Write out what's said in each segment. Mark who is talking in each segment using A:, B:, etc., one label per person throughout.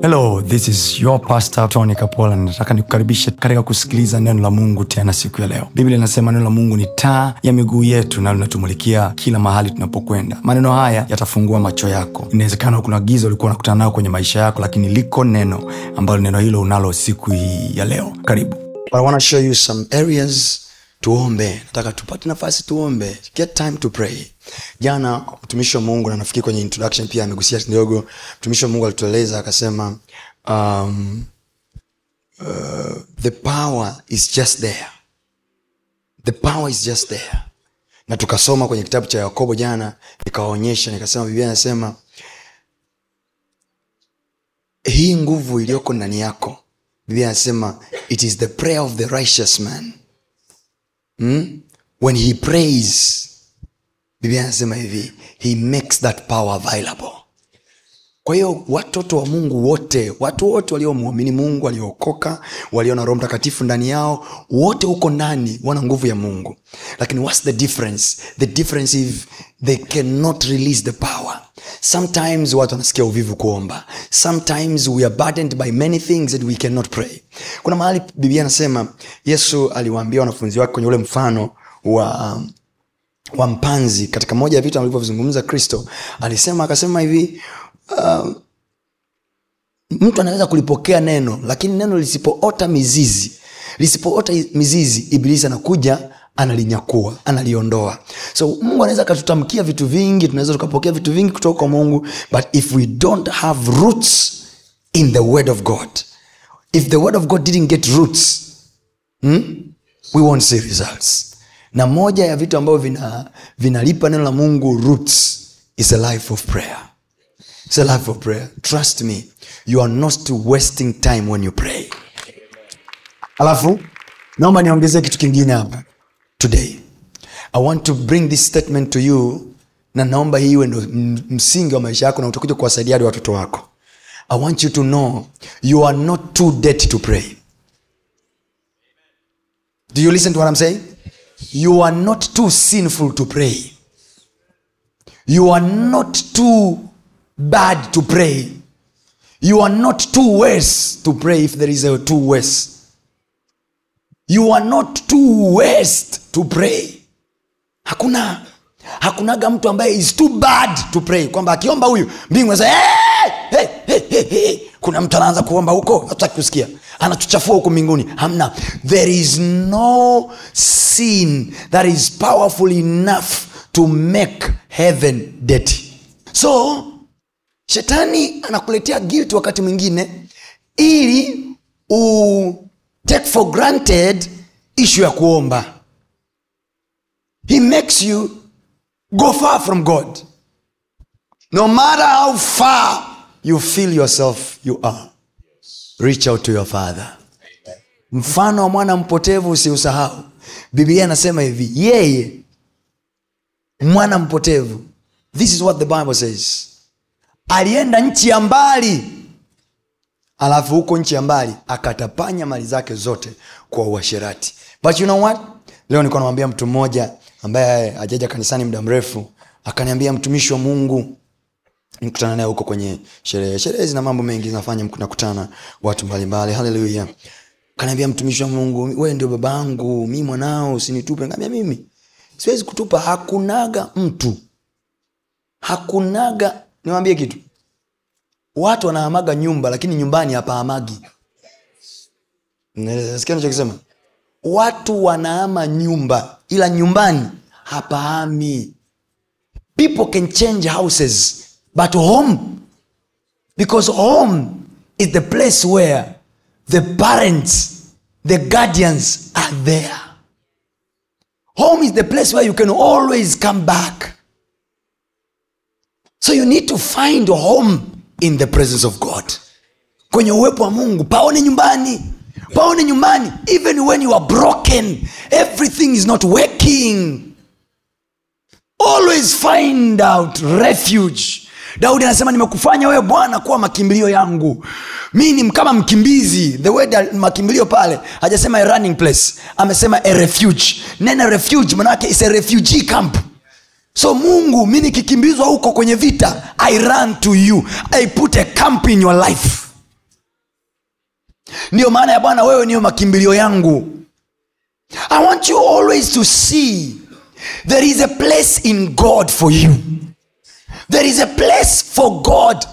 A: hello this is your pastor tony kapola nataka nikukaribishe katika kusikiliza neno la mungu tena siku ya leo biblia inasema neno la mungu ni taa ya miguu yetu na linatumulikia kila mahali tunapokwenda maneno haya yatafungua macho yako inawezekana kuna giza ulikuwa unakutana nayo kwenye maisha yako lakini liko neno ambalo neno hilo unalo siku hii ya leo karibu
B: But I want to show you some areas tuombe nataka tupate nafasi tuombe get time to pray jana mtumishi wa mungu na nafikiri kwenye introduction pia amegusia kidogo mtumishi wa mungu alitueleza akasema um, uh, the power is just there the power is just there na tukasoma kwenye kitabu cha yakobo jana nikawaonyesha nikasema biblia anasema hii nguvu iliyoko ndani yako biblia anasema it is the prayer of the righteous man hmm? when he prays biblia anasema hivi he makes that power available kwa hiyo watoto wa mungu wote watu wote waliomwamini mungu waliookoka walio na roho mtakatifu ndani yao wote huko ndani wana nguvu ya mungu lakini whats the difference the difference if they cannot release the power sometimes watu wanasikia uvivu kuomba sometimes we are burdened by many things that we cannot pray kuna mahali biblia anasema yesu aliwaambia wanafunzi wake kwenye ule mfano wa um, wa mpanzi katika moja ya vitu alivyovizungumza kristo alisema akasema hivi uh, mtu anaweza kulipokea neno lakini neno lisipoota mizizi lisipoota mizizi ibilisi anakuja analinyakua analiondoa so mungu anaweza akatutamkia vitu vingi tunaweza tukapokea vitu vingi kutoka kwa mungu but if we don't have roots in the word of god if the word of god didn't get roots hmm, we won't see results na moja ya vitu ambavyo vina vinalipa neno la mungu roots is a life of prayer It's a life of prayer trust me you are not wasting time when you pray alafu naomba niongezee kitu kingine hapa today i want to bring this statement to you na naomba hii iwe ndo m- msingi wa maisha yako na utakuja kuwasaidia hadi watoto wako i want you to know you are not too dirty to pray do you listen to what i'm saying you are not too sinful to pray you are not too bad to pray you are not too worse to pray if there is a too worse you are not too worst to pray hakuna hakunaga mtu ambaye is too bad to pray kwamba akiomba huyu mbingu hey, hey, hey, hey, hey. kuna mtu anaanza kuomba huko hatutaki kusikia anatuchafua huko mbinguni hamna there is no sin that is powerful enough to make heaven dirty so shetani anakuletea guilt wakati mwingine ili u take for granted issue ya kuomba he makes you go far from god no matter how far you feel yourself you are reach out to your father mfano wa mwana mpotevu usiusahau biblia anasema hivi yeye mwana mpotevu this is what the bible says alienda nchi ya mbali alafu huko nchi ya mbali akatapanya mali zake zote kwa uasherati but you know what leo nilikuwa namwambia mtu mmoja ambaye ajaja kanisani muda mrefu akaniambia mtumishi wa mungu nikutana naye huko kwenye sherehe sherehe zina mambo mengi zinafanya nakutana watu mbalimbali haleluya kaniambia mtumishi wa mungu wewe ndio baba yangu mi mwanao usinitupe kaambia mimi siwezi kutupa hakunaga mtu hakunaga niwambie kitu watu wanahamaga nyumba lakini nyumbani hapahamagi sikia nachokisema watu wanahama nyumba ila nyumbani hapahami people can change houses but home because home is the place where the parents the guardians are there home is the place where you can always come back so you need to find home in the presence of god kwenye uwepo wa mungu paone nyumbani paone nyumbani even when you are broken everything is not working always find out refuge daudi anasema nimekufanya wewe bwana kuwa makimbilio yangu mi ni kama mkimbizi the word makimbilio pale hajasema a running place amesema a refuge neno refuge manake is a refugee camp so mungu mi nikikimbizwa huko kwenye vita i run to you i put a camp in your life ndiyo maana ya bwana wewe niyo makimbilio yangu i want you always to see there is a place in god for you there is a place for god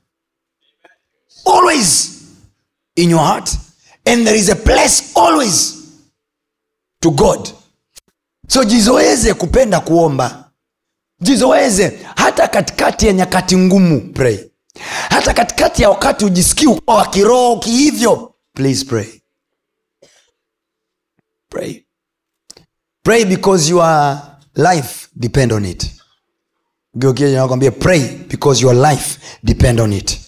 B: always in your heart and there is a place always to god so jizoeze kupenda kuomba jizoeze hata katikati ya nyakati ngumu pray hata katikati ya wakati ujisikii uko wa kiroho kihivyo please pray pray pray because your life depend on it nakwambia pray because your life depend on it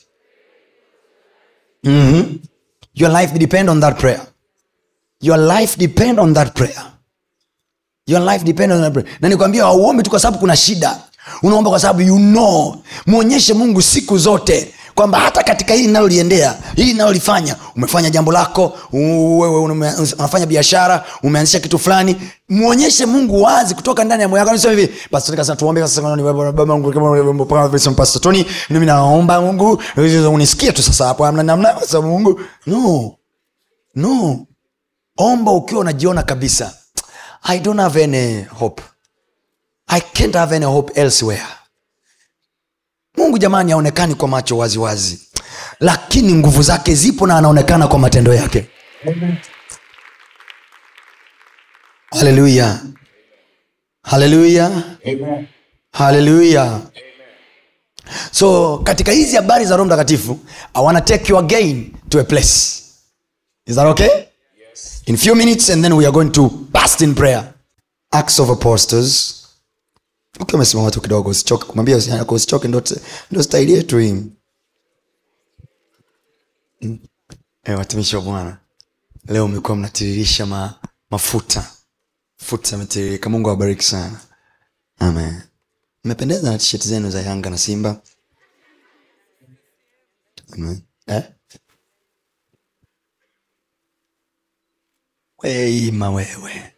B: mm-hmm. your life depend on that prayer your life depend on that prayer your life depend on that prayer. na nikwambia hauombi tu kwa sababu kuna shida unaomba kwa sababu you know mwonyeshe mungu siku zote kwamba hata katika hili linaloliendea hili linalolifanya umefanya jambo lako u- wewe ume- unafanya biashara umeanzisha kitu fulani mwonyeshe mungu wazi kutoka ndani ya moyo wako Nisema hivi pastor kasema tuombe sasa ni baba baba Mungu kama kama vile pastor Tony mimi naomba Mungu unisikie tu sasa hapo amna namna kwa sababu Mungu no no omba ukiwa unajiona kabisa i don't have any hope i can't have any hope elsewhere mungu jamani haonekani kwa macho waziwazi wazi. lakini nguvu zake zipo na anaonekana kwa matendo yake haleluya haleluya haleluya so katika hizi habari za roho mtakatifu i wanna take you again to a place is that okay in few minutes and then we are going to bust in prayer acts of apostles ukiwa umesimama tu kidogo usichoke kumwambia usi- yako usichoke ndo ndo staili yetu hii Mm. Eh, watumishi wa bwana leo mmekuwa mnatiririsha ma, mafuta futa ametiririka mungu awabariki sana amen mmependeza na tisheti zenu za yanga na simba amen. Eh? weima wewe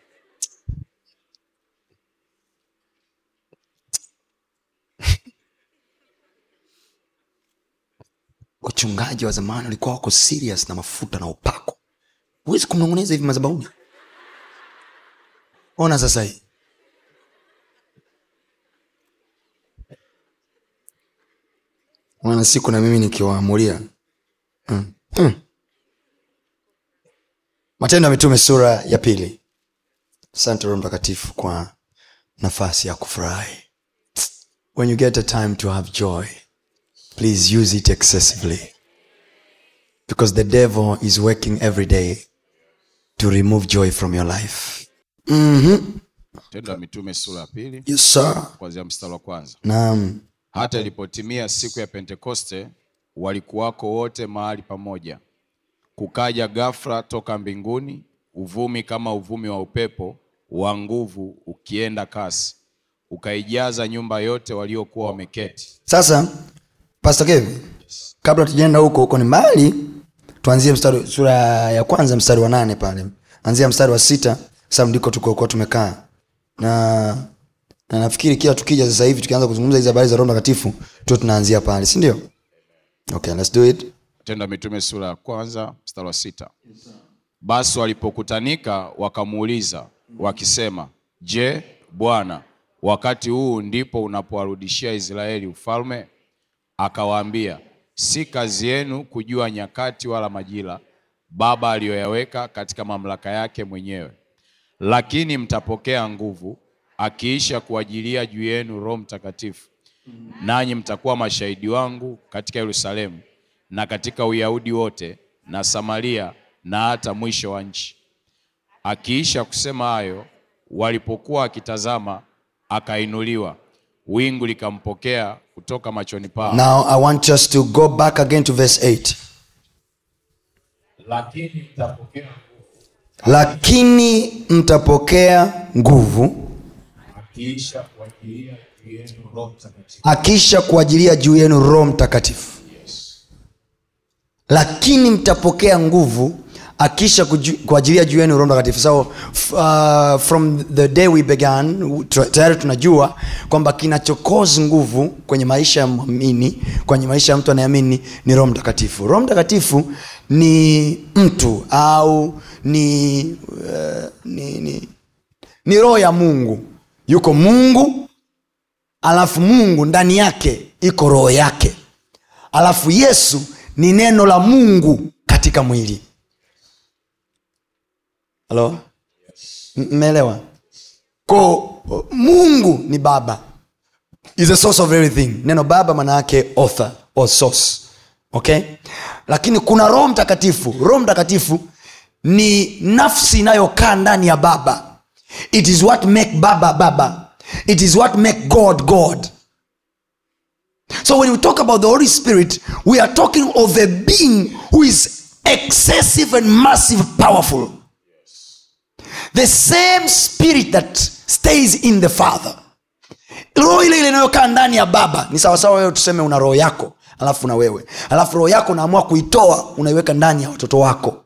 B: wachungaji wa zamani walikuwa wako serious na mafuta na upako huwezi kumnong'oneza hivi mazabauni ona sasa hii wana siku na mimi nikiwaamulia mm. mm. matendo ya mitume sura ya pili asante roho mtakatifu kwa nafasi ya kufurahi when you get a time to have joy please use it excessively because the devil is working every day to remove joy from your life
C: tendo ya mitume sura ya pili
B: yes sir
C: kuanzia mstari wa kwanza
B: naam
C: hata ilipotimia siku ya pentekoste walikuwako wote mahali pamoja kukaja ghafla toka mbinguni uvumi kama uvumi wa upepo wa nguvu ukienda kasi ukaijaza nyumba yote waliokuwa wameketi
B: sasa pastor kevi kabla tujaenda huko huko ni mbali tuanzie mstari sura ya kwanza mstari wa nane pale anzia mstari wa sita sababu ndiko tukokuwa tumekaa na na nafikiri kila tukija sasa hivi tukianza kuzungumza hizi habari za roho mtakatifu tu tunaanzia pale si ndio okay let's do it
C: tendo ya mitume sura ya kwanza mstari wa sita basi walipokutanika wakamuuliza wakisema je bwana wakati huu ndipo unapowarudishia israeli ufalme akawaambia si kazi yenu kujua nyakati wala majira baba aliyoyaweka katika mamlaka yake mwenyewe lakini mtapokea nguvu akiisha kuajilia juu yenu roho mtakatifu nanyi mtakuwa mashahidi wangu katika yerusalemu na katika uyahudi wote na samaria na hata mwisho wa nchi akiisha kusema hayo walipokuwa akitazama akainuliwa wingu likampokea kutoka machoni pao
B: now i want us to go back again to verse 8
C: lakini mtapokea
B: lakini mtapokea nguvu
C: akiisha kuajilia juu yenu roho mtakatifu
B: akisha kuajilia juu yenu roho mtakatifu lakini mtapokea nguvu akisha kuju- kuajilia juu yenu roho mtakatifu so f- uh, from the day we began tu- tayari tunajua kwamba kinachokozi nguvu kwenye maisha ya mwamini kwenye maisha ya mtu anayeamini ni roho mtakatifu roho mtakatifu ni mtu au ni, uh, ni, ni, ni roho ya mungu yuko mungu alafu mungu ndani yake iko roho yake alafu yesu ni neno la mungu katika mwili halo M- mmeelewa ko mungu ni baba is a source of everything neno baba maana yake author or source okay lakini kuna roho mtakatifu roho mtakatifu ni nafsi inayokaa ndani ya baba it is what make baba baba it is what make god god so when we talk about the holy spirit we are talking of a being who is excessive and massive powerful the same spirit that stays in the father roho ile ile inayokaa ndani ya baba ni sawasawa wewe tuseme una roho yako alafu na wewe alafu roho yako unaamua kuitoa unaiweka ndani ya watoto wako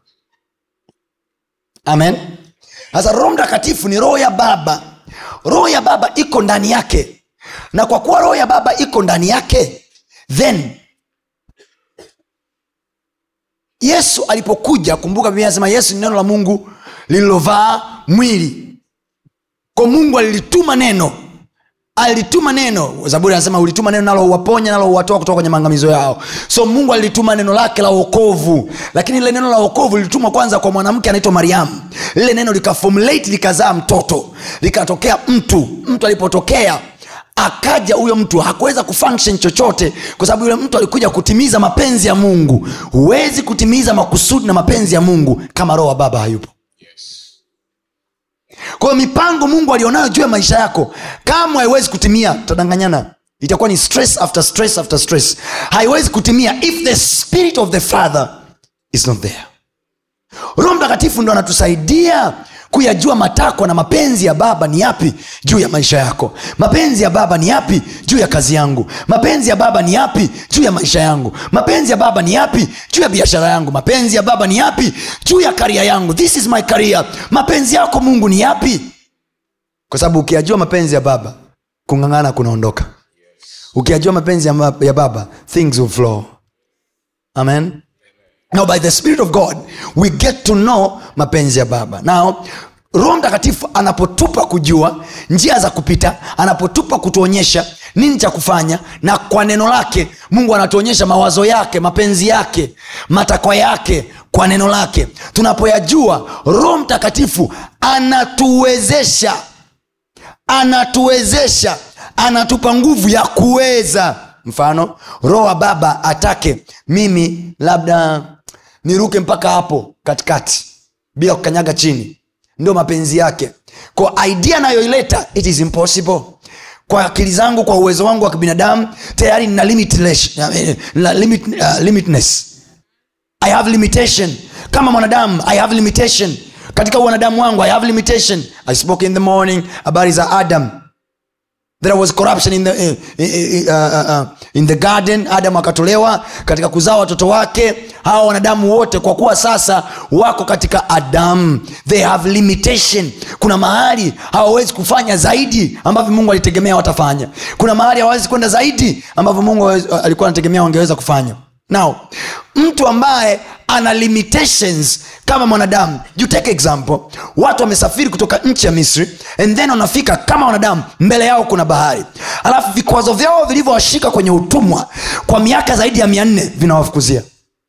B: amen sasa roho mtakatifu ni roho ya baba roho ya baba iko ndani yake na kwa kuwa roho ya baba iko ndani yake then yesu alipokuja kumbuka biblia anasema yesu ni neno la mungu lililovaa mwili kwa mungu alilituma neno alituma neno zaburi anasema ulituma neno nalo uwaponya nalo uwatoa kutoka kwenye maangamizo yao so mungu alilituma neno lake la uokovu lakini lile neno la uokovu lilitumwa kwanza kwa mwanamke anaitwa mariamu lile neno likafomulate likazaa mtoto likatokea mtu mtu alipotokea akaja huyo mtu hakuweza kufunction chochote kwa sababu yule mtu alikuja kutimiza mapenzi ya mungu huwezi kutimiza makusudi na mapenzi ya mungu kama roho wa baba hayupo kwa hiyo mipango mungu alionayo juu ya maisha yako kama haiwezi kutimia tutadanganyana itakuwa ni stress after stress after stress haiwezi kutimia if the spirit of the father is not there roho mtakatifu ndo anatusaidia kuyajua matakwa na mapenzi ya baba ni yapi juu ya maisha yako mapenzi ya baba ni yapi juu ya kazi yangu mapenzi ya baba ni yapi juu ya maisha yangu mapenzi ya baba ni yapi juu ya biashara yangu mapenzi ya baba ni yapi juu ya karia yangu this is my career mapenzi yako mungu ni yapi kwa sababu ukiyajua mapenzi ya baba kung'ang'ana kunaondoka ukiyajua mapenzi ya, ma- ya baba things will flow amen now by the spirit of god we get to know mapenzi ya baba now roho mtakatifu anapotupa kujua njia za kupita anapotupa kutuonyesha nini cha kufanya na kwa neno lake mungu anatuonyesha mawazo yake mapenzi yake matakwa yake kwa neno lake tunapoyajua roho mtakatifu anatuwezesha anatuwezesha anatupa nguvu ya kuweza mfano roho wa baba atake mimi labda niruke mpaka hapo katikati bila kukanyaga chini ndio mapenzi yake kwa idea anayoileta it is impossible kwa akili zangu kwa uwezo wangu wa kibinadamu tayari nina limitless- nina limit, uh, limitness i have limitation kama mwanadamu i have limitation katika wanadamu wangu i have limitation i spoke in the morning habari za adam there was corruption in the, uh, uh, uh, uh, in the garden adam akatolewa katika kuzaa watoto wake hawa wanadamu wote kwa kuwa sasa wako katika adamu they have limitation kuna mahali hawawezi kufanya zaidi ambavyo mungu alitegemea watafanya kuna mahali hawawezi kwenda zaidi ambavyo mungu hawezi- alikuwa anategemea wangeweza kufanya now mtu ambaye ana limitations kama mwanadamu you take example watu wamesafiri kutoka nchi ya misri and then wanafika kama wanadamu mbele yao kuna bahari alafu vikwazo vyao vilivyowashika kwenye utumwa kwa miaka zaidi ya mia nne vinawafukuzia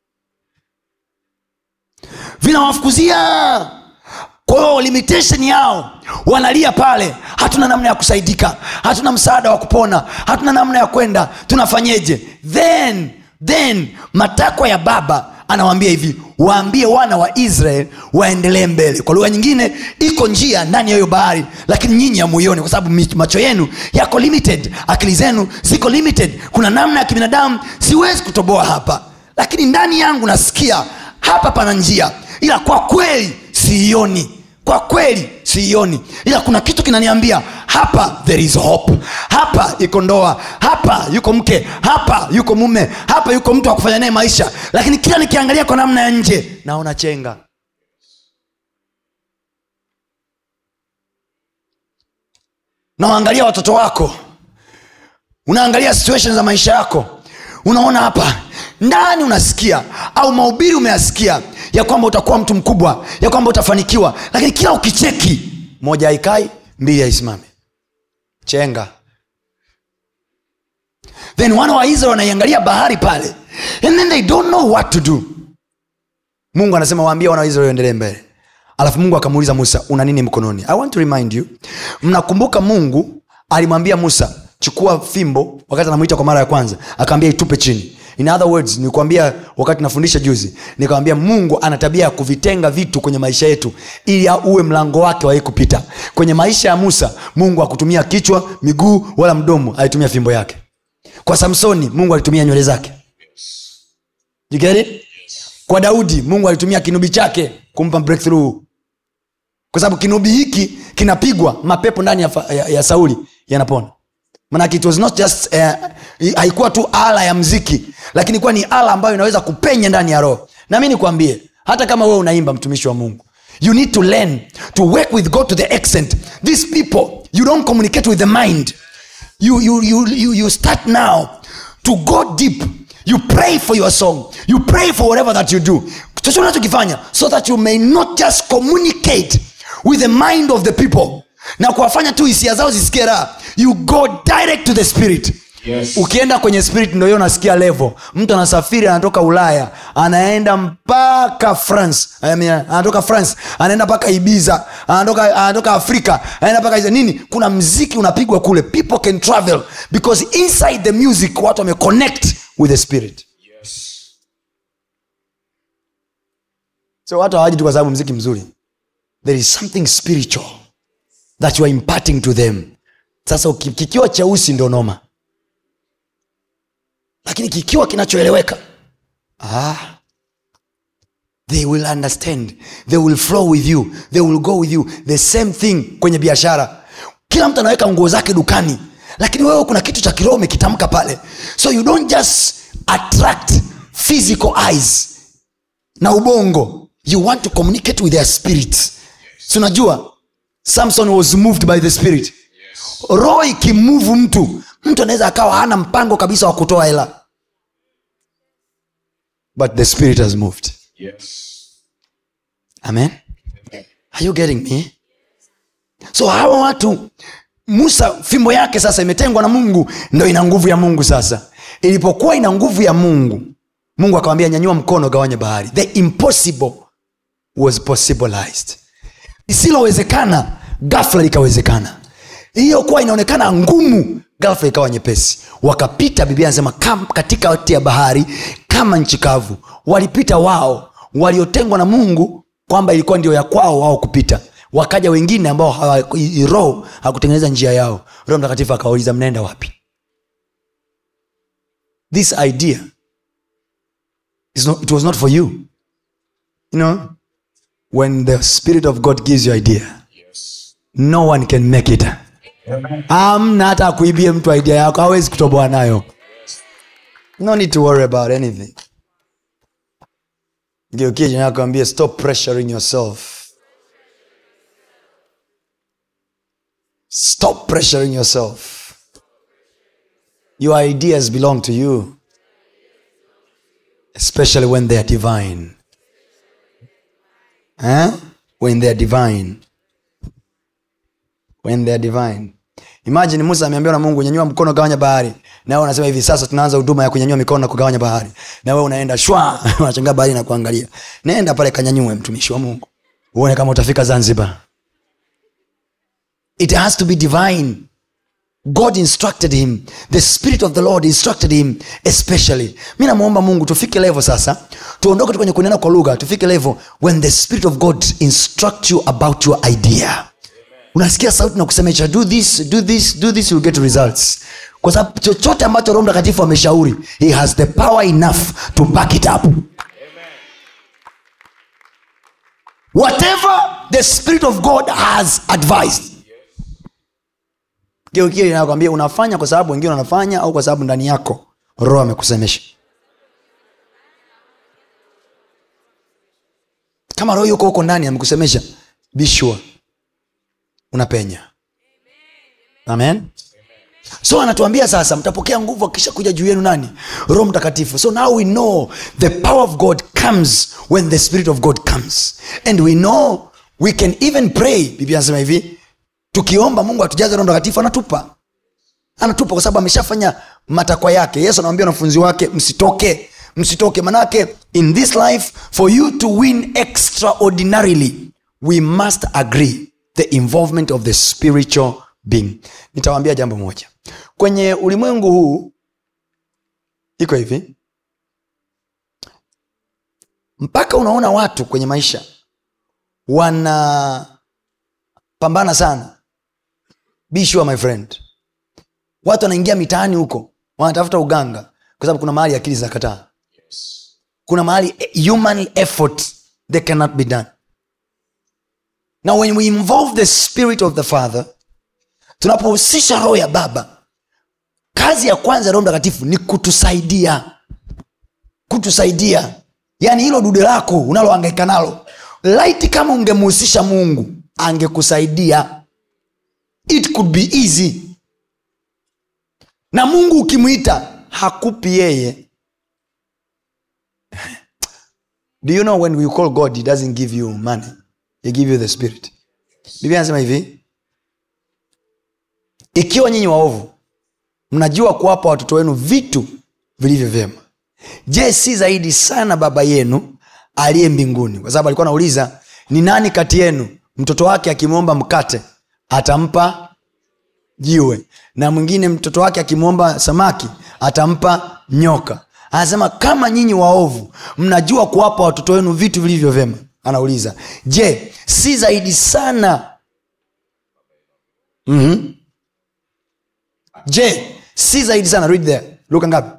B: vinawafukuzia kwa hiyo limitation yao wanalia pale hatuna namna ya kusaidika hatuna msaada wa kupona hatuna namna ya kwenda tunafanyeje then then matakwa ya baba anawaambia hivi waambie wana wa israel waendelee mbele kwa lugha nyingine iko njia ndani ya hiyo bahari lakini nyinyi hamuioni kwa sababu mi- macho yenu yako limited akili zenu ziko limited kuna namna ya kibinadamu siwezi kutoboa hapa lakini ndani yangu nasikia hapa pana njia ila kwa kweli siioni kwa kweli siioni ila kuna kitu kinaniambia hapa there is hope hapa iko ndoa hapa yuko mke hapa yuko mume hapa yuko mtu wa kufanya naye maisha lakini kila nikiangalia kwa namna ya nje naona chenga unawaangalia watoto wako unaangalia situation za maisha yako unaona hapa ndani unasikia au mahubiri umeyasikia ya kwamba utakuwa mtu mkubwa ya kwamba utafanikiwa lakini kila ukicheki moja haikai mbili haisimame chenga then wana wa israel wanaiangalia bahari pale and then they don't know what to do mungu anasema waambie wana wa israel endelee mbele alafu mungu akamuuliza musa una nini mkononi i want to remind you mnakumbuka mungu alimwambia musa chukua fimbo wakati anamwita kwa mara ya kwanza akaambia itupe chini in other words nikuambia wakati nafundisha juzi nikawambia mungu ana tabia ya kuvitenga vitu kwenye maisha yetu ili uwe mlango wake wahi kupita kwenye maisha ya musa mungu akutumia kichwa miguu wala mdomo alitumia fimbo yake kwa samsoni mungu alitumia nywele zake You get it? kwa daudi mungu alitumia kinubi chake kumpa breakthrough kwa sababu kinubi hiki kinapigwa mapepo ndani ya, fa- ya, ya sauli yanapona manake it was not just uh, haikuwa tu ala ya mziki lakini kuwa ni ala ambayo inaweza kupenya ndani ya roho na mi nikwambie hata kama wewe unaimba mtumishi wa mungu you need to learn to work with god to the extent these people you don't communicate with the mind you, you, you, you, you start now to go deep you pray for your song you pray for whatever that you do chochote unachokifanya so that you may not just communicate with the mind of the people na kuwafanya tu hisia zao zisikie raha you go direct to the spirit
C: Yes.
B: ukienda kwenye spirit ndo hiyo unasikia level mtu anasafiri anatoka ulaya anaenda mpaka france I mean, anatoka france anaenda mpaka ibiza anatoka, anatoka afrika anaenda mpaka Asia. nini kuna mziki unapigwa kule people can travel because inside the music watu wameconnect with the spirit so watu hawaji tu kwa sababu mziki mzuri there is something spiritual that you are imparting to them sasa uki- kikiwa cheusi ndo noma lakini kikiwa kinachoeleweka ah, they will understand they will flow with you they will go with you the same thing kwenye biashara kila mtu anaweka nguo zake dukani lakini wewe kuna kitu cha kiroho umekitamka pale so you don't just attract physical eyes na ubongo you want to communicate with their spirits si unajua samson was moved by the spirit roho ikimuvu mtu mtu anaweza akawa hana mpango kabisa wa kutoa hela but the spirit has moved
C: Yes.
B: amen are you getting me so hawa watu musa fimbo yake sasa imetengwa na mungu ndo ina nguvu ya mungu sasa ilipokuwa ina nguvu ya mungu mungu akawambia nyanyua mkono gawanye bahari the impossible was possibilized lisilowezekana gafla likawezekana iliyokuwa inaonekana ngumu gafla ikawa nyepesi wakapita biblia anasema kam- katikati ya bahari kama nchi kavu walipita wao waliotengwa na mungu kwamba ilikuwa ndio ya kwao wao kupita wakaja wengine ambao hawa- i- roho hakutengeneza njia yao roho mtakatifu akawauliza mnaenda wapi this idea is not, it was not for you you know when the spirit of god gives you idea no one can make it amna hata akuibie mtu idea yako hawezi kutoboa nayo no need to worry about anything geukie jina yako ambie stop pressuring yourself stop pressuring yourself your ideas belong to you especially when they are divine huh? when they are divine when they are divine imagine musa ameambiwa na mungu nyanyua mkono gawanya bahari na wewe unasema hivi sasa tunaanza huduma ya kunyanyua mikono na kugawanya bahari na wewe unaenda shwa unachangaa bahari na kuangalia naenda pale kanyanyue mtumishi wa mungu uone kama utafika zanzibar it has to be divine god instructed him the spirit of the lord instructed him especially mi namwomba mungu tufike level sasa tuondoke tu kwenye kunena kwa lugha tufike level when the spirit of god instruct you about your idea unasikia sauti na kusemesha do this do this do this you get results kwa sababu chochote ambacho roho mtakatifu ameshauri he has the power enough to back it up whatever the spirit of god has advised geukie inakwambia unafanya kwa sababu wengine wanafanya au kwa sababu ndani yako roho amekusemesha kama roho yuko huko ndani amekusemesha be sure unapenya amen so anatuambia sasa mtapokea nguvu akisha kuja juu yenu nani roho mtakatifu so now we know the power of god comes when the spirit of god comes and we know we can even pray biblia anasema hivi tukiomba mungu atujaze roho mtakatifu anatupa anatupa kwa sababu ameshafanya matakwa yake yesu anawambia wanafunzi wake msitoke msitoke manake in this life for you to win extraordinarily we must agree the involvement of the spiritual being nitawambia jambo moja kwenye ulimwengu huu iko hivi mpaka unaona watu kwenye maisha wanapambana sana be sure my friend watu wanaingia mitaani huko wanatafuta uganga kwa sababu kuna mahali akili zinakataa kuna mahali eh, human effort they cannot be done now when we involve the spirit of the father tunapohusisha roho ya baba kazi ya kwanza ya roho mtakatifu ni kutusaidia kutusaidia yaani hilo dude lako unaloangaika nalo laiti kama ungemhusisha mungu angekusaidia it could be easy na mungu ukimwita hakupi yeye do you know when we call god he doesn't give you money he give you the spirit biblia anasema hivi ikiwa nyinyi waovu mnajua kuwapa watoto wenu vitu vilivyo vyema je si zaidi sana baba yenu aliye mbinguni kwa sababu alikuwa anauliza ni nani kati yenu mtoto wake akimwomba mkate atampa jiwe na mwingine mtoto wake akimwomba samaki atampa nyoka anasema kama nyinyi waovu mnajua kuwapa watoto wenu vitu vilivyo vyema anauliza je si zaidi sana mm-hmm. je si zaidi sana read there luka ngapi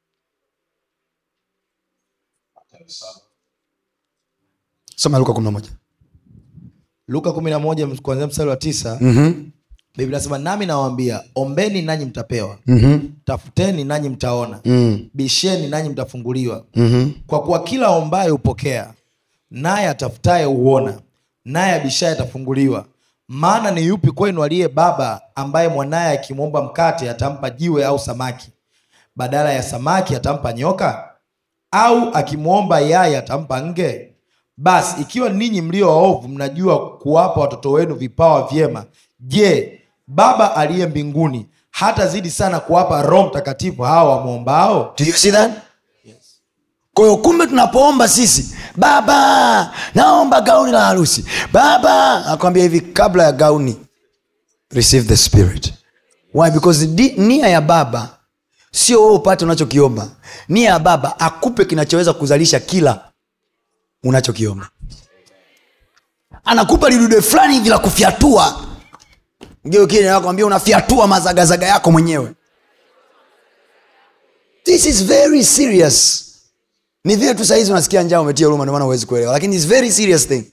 B: soma luka kumi na moja
D: luka kumi na moja kuanzia mstari wa tisa
B: mm-hmm.
D: biblia nasema nami nawaambia ombeni nanyi mtapewa
B: Mm-hmm.
D: tafuteni nanyi mtaona
B: Mm.
D: bisheni nanyi mtafunguliwa
B: Mm-hmm.
D: kwa kuwa kila ombaye hupokea naye atafutaye huona naye abishaye atafunguliwa maana ni yupi kwenu aliye baba ambaye mwanaye akimwomba mkate atampa jiwe au samaki badala ya samaki atampa nyoka au akimwomba yai atampa nge basi ikiwa ninyi mlio waovu mnajua kuwapa watoto wenu vipawa vyema je baba aliye mbinguni hatazidi sana kuwapa roho mtakatifu hawa wamwombao
B: do you see that kwa hiyo kumbe tunapoomba sisi baba naomba gauni la harusi baba akwambia hivi kabla ya gauni receive the spirit why because di, nia ya baba sio wewe upate unachokiomba nia ya baba akupe kinachoweza kuzalisha kila unachokiomba anakupa lidude fulani hivi la kufyatua geukiakwambia unafyatua mazagazaga yako mwenyewe this is very serious ni vile tu sahizi unasikia njaa umetia huruma ndomana huwezi kuelewa lakini its very serious thing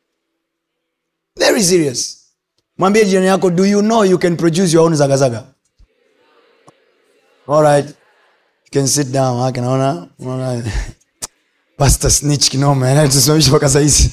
B: very serious mwambie jirani yako do you know you can produce your own zagazaga alright you can sit down haki naona naona pastor snitch kinoma anayetusimamisha mpaka sahizi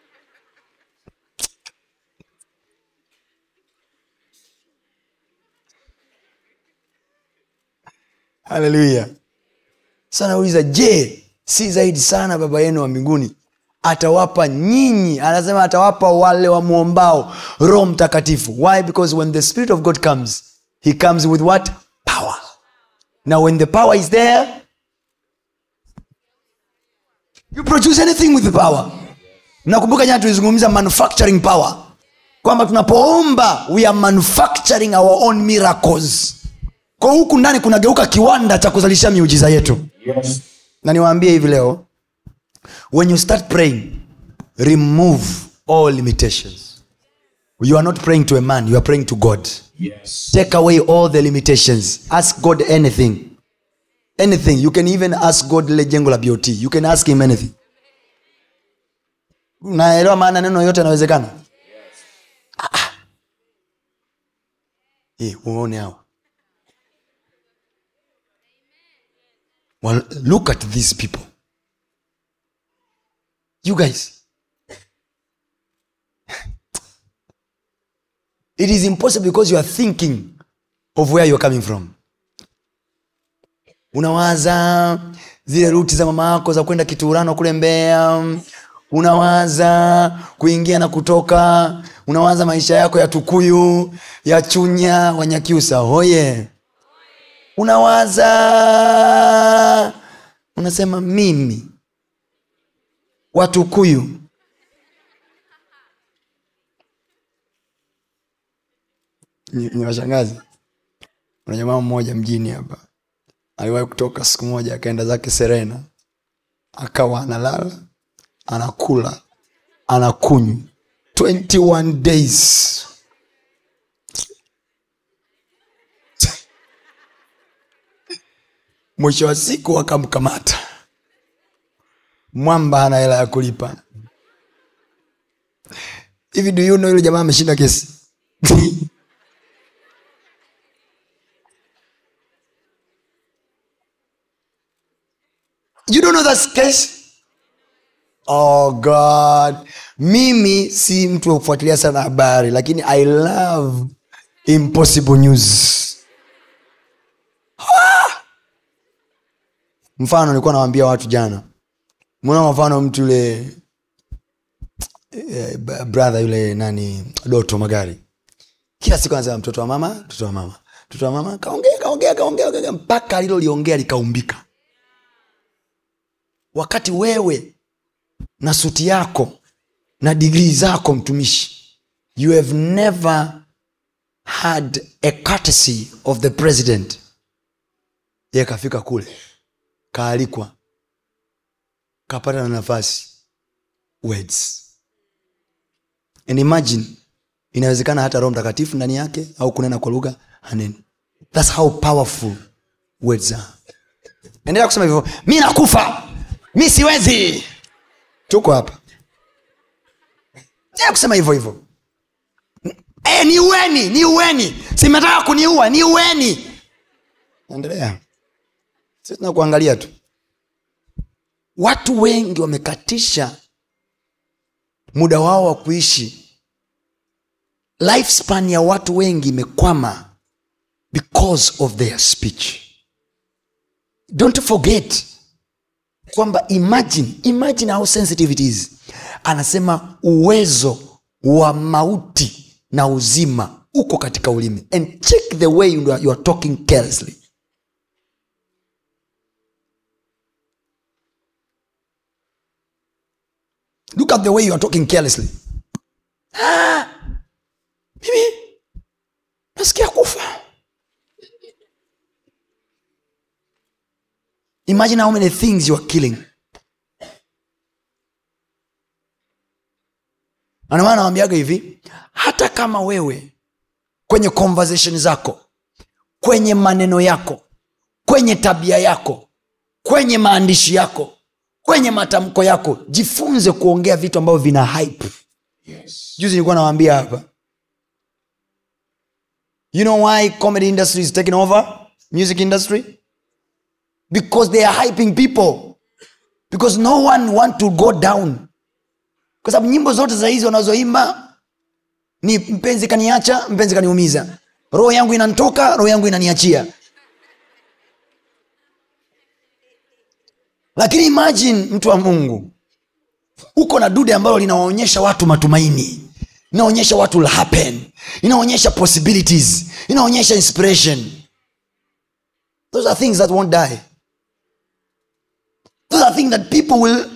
B: haleluya sasa nauliza je si zaidi sana baba yenu wa mbinguni atawapa nyinyi anasema atawapa wale wamwombao roho mtakatifu why because when the spirit of god comes he comes with what power now when the power is there you produce anything with the power nakumbuka jana tulizungumza manufacturing power kwamba tunapoomba we are manufacturing our own miracles kwa huku ndani kunageuka kiwanda cha kuzalisha miujiza yetu
C: Yes.
B: na niwaambie hivi leo when you start praying remove all limitations you are not praying to a man you are praying to god
C: Yes.
B: take away all the limitations ask god anything anything you can even ask god lile jengo la bot you can ask him anything naelewa maana neno yote yanawezekana Ah, ah. Eh, uone hawa well, look at these people you guys it is impossible because you are thinking of where you are coming from unawaza zile ruti za mama yako za kwenda kiturano kule mbea unawaza kuingia na kutoka unawaza maisha yako ya tukuyu ya chunya wanyakiusa hoye unawaza unasema mimi watukuyu ni ni washangazi kuna jamaa mmoja mjini hapa aliwahi kutoka siku moja akaenda zake serena akawa analala anakula anakunywa 21 days mwisho wa siku wakamkamata mwamba ana hela ya kulipa hivi do you know yule jamaa ameshinda kesi you don't know that case oh god mimi si mtu wa kufuatilia sana habari lakini i love impossible news Ah! mfano nilikuwa nawambia watu jana mwana mfano mtu yule eh, b- brother yule nani doto magari kila siku anasema mtoto wa mama mtoto wa mama mtoto wa mama kaongea kaongea kaongea kaongea, mpaka aliloliongea likaumbika wakati wewe na suti yako na digrii zako mtumishi you have never had a courtesy of the president ye kafika kule kaalikwa kapata na nafasi words and imagine inawezekana hata roho mtakatifu ndani yake au kunena kwa lugha haneni thats how powerful words are endelea kusema hivyo mi nakufa mi siwezi tuko hapa endelea kusema hivyo hivyo e, ni uweni ni uweni simetaka kuniua ni uweni endelea sisi tunakuangalia tu watu wengi wamekatisha muda wao wa kuishi lifespan ya watu wengi imekwama because of their speech don't forget kwamba imagine imagine how sensitive it is anasema uwezo wa mauti na uzima uko katika ulimi and check the way you are, you are talking carelessly look at the way you are talking carelessly ah, mimi nasikia kufa imagine how many things you are killing Na ndio maana nawambiaga hivi hata kama wewe kwenye conversation zako kwenye maneno yako kwenye tabia yako kwenye maandishi yako kwenye matamko yako jifunze kuongea vitu ambavyo vina hype juzi nilikuwa nawambia hapa you know why comedy industry is taking over music industry because they are hyping people because no one want to go down kwa sababu nyimbo zote za hizi wanazoimba ni mpenzi kaniacha mpenzi kaniumiza roho yangu inantoka roho yangu inaniachia lakini imagine mtu wa mungu uko na dude ambalo linawaonyesha watu matumaini inaonyesha what will happen inaonyesha possibilities inaonyesha inspiration those are things that won't die those are things that people will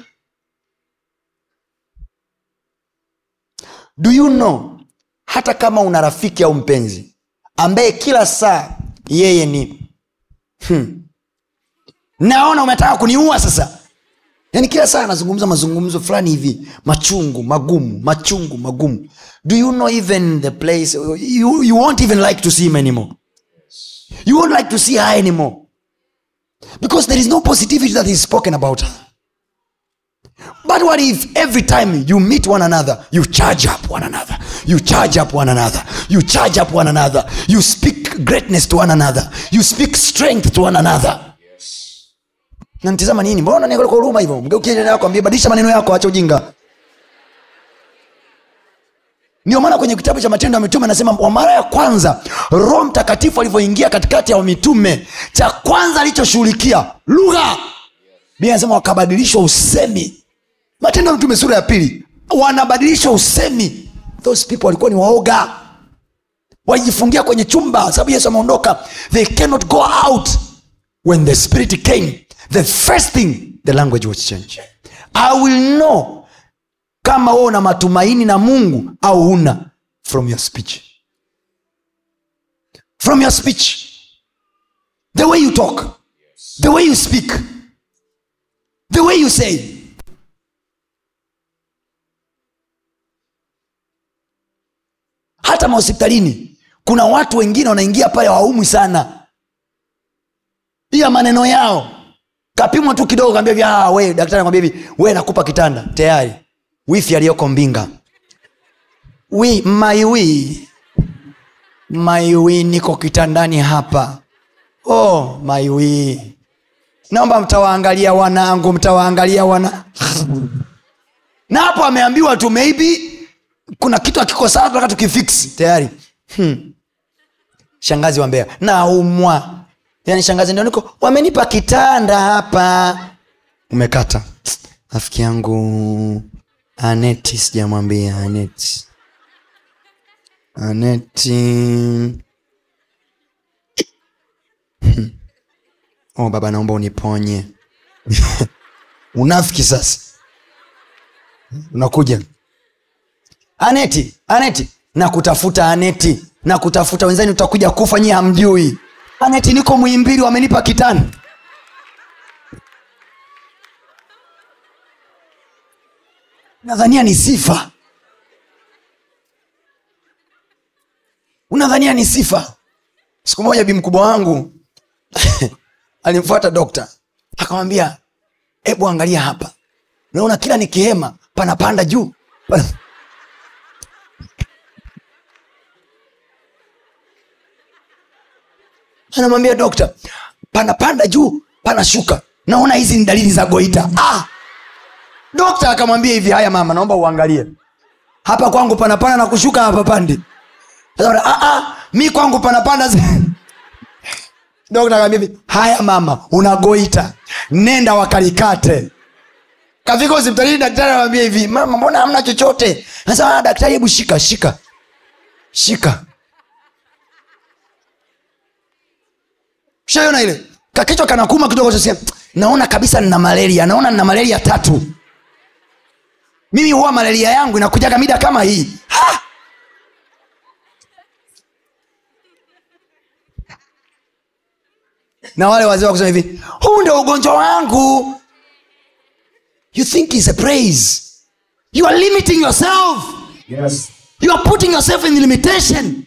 B: do you know hata kama una rafiki au mpenzi ambaye kila saa yeye ni hmm, naona umetaka kuniua sasa yaani kila saa anazungumza mazungumzo fulani hivi machungu magumu machungu magumu do you know even the place you, you won't even like to see him anymore you won't like to see her anymore because there is no positivity that is spoken about her but what if every time you meet one another you charge up one another you charge up one another you charge up one another you speak greatness to one another you speak strength to one another nanitizama nini mbona unaniangalia kwa huruma hivyo mgeukie dada yako ambie badilisha maneno yako acha ujinga ndio maana kwenye kitabu cha matendo ya mitume anasema kwa mara ya kwanza roho mtakatifu alivyoingia katikati ya mitume cha kwanza alichoshughulikia lugha bia anasema wakabadilishwa usemi matendo ya mtume sura ya pili wanabadilishwa usemi those people walikuwa ni waoga walijifungia kwenye chumba sababu yesu ameondoka they cannot go out when the spirit came the first thing the language was changed i will know kama wewe una matumaini na mungu au huna from your speech from your speech the way you talk the way you speak the way you say hata mahospitalini kuna watu wengine wanaingia pale waumwi sana ila maneno yao kapimwa tu kidogo kaambia hivi "Ah, we daktari anakwambia hivi we nakupa kitanda tayari wifi aliyoko mbinga wi maiwi maiwi niko kitandani hapa oh maiwi naomba mtawaangalia wanangu mtawaangalia wana na hapo ameambiwa tu maybe kuna kitu akiko sawa tunataka tukifix tayari hmm. shangazi wa mbea naumwa yani shangazi ndio niko wamenipa kitanda hapa umekata rafiki yangu aneti sijamwambia aneti aneti Hmm. oh baba naomba uniponye unafiki sasa unakuja aneti aneti na kutafuta aneti na kutafuta wenzani utakuja kufa nyie hamjui aneti niko mwimbili wamenipa kitani nadhania ni sifa unadhania ni sifa siku moja bi mkubwa wangu alimfuata dokta akamwambia hebu angalia hapa naona kila nikihema panapanda juu Pana... anamwambia dokta panapanda juu panashuka naona hizi ni dalili za goita ah! dokta akamwambia hivi haya mama naomba uangalie hapa kwangu panapanda na kushuka hapa pandi Sasa, ah, ah, mi kwangu panapanda zi- dokta akamwambia hivi haya mama unagoita nenda wakalikate kafika hospitalini daktari anamwambia hivi mama mbona hamna chochote nasema "Ah, daktari hebu shika shika shika shaiona ile kakichwa kanakuma kidogo chasikia naona kabisa nina malaria naona nina malaria tatu mimi huwa malaria yangu inakujaga mida kama hii ha! na wale wazee wakusema hivi huu ndio ugonjwa wangu you think is a praise you are limiting yourself
D: yes.
B: you are putting yourself in limitation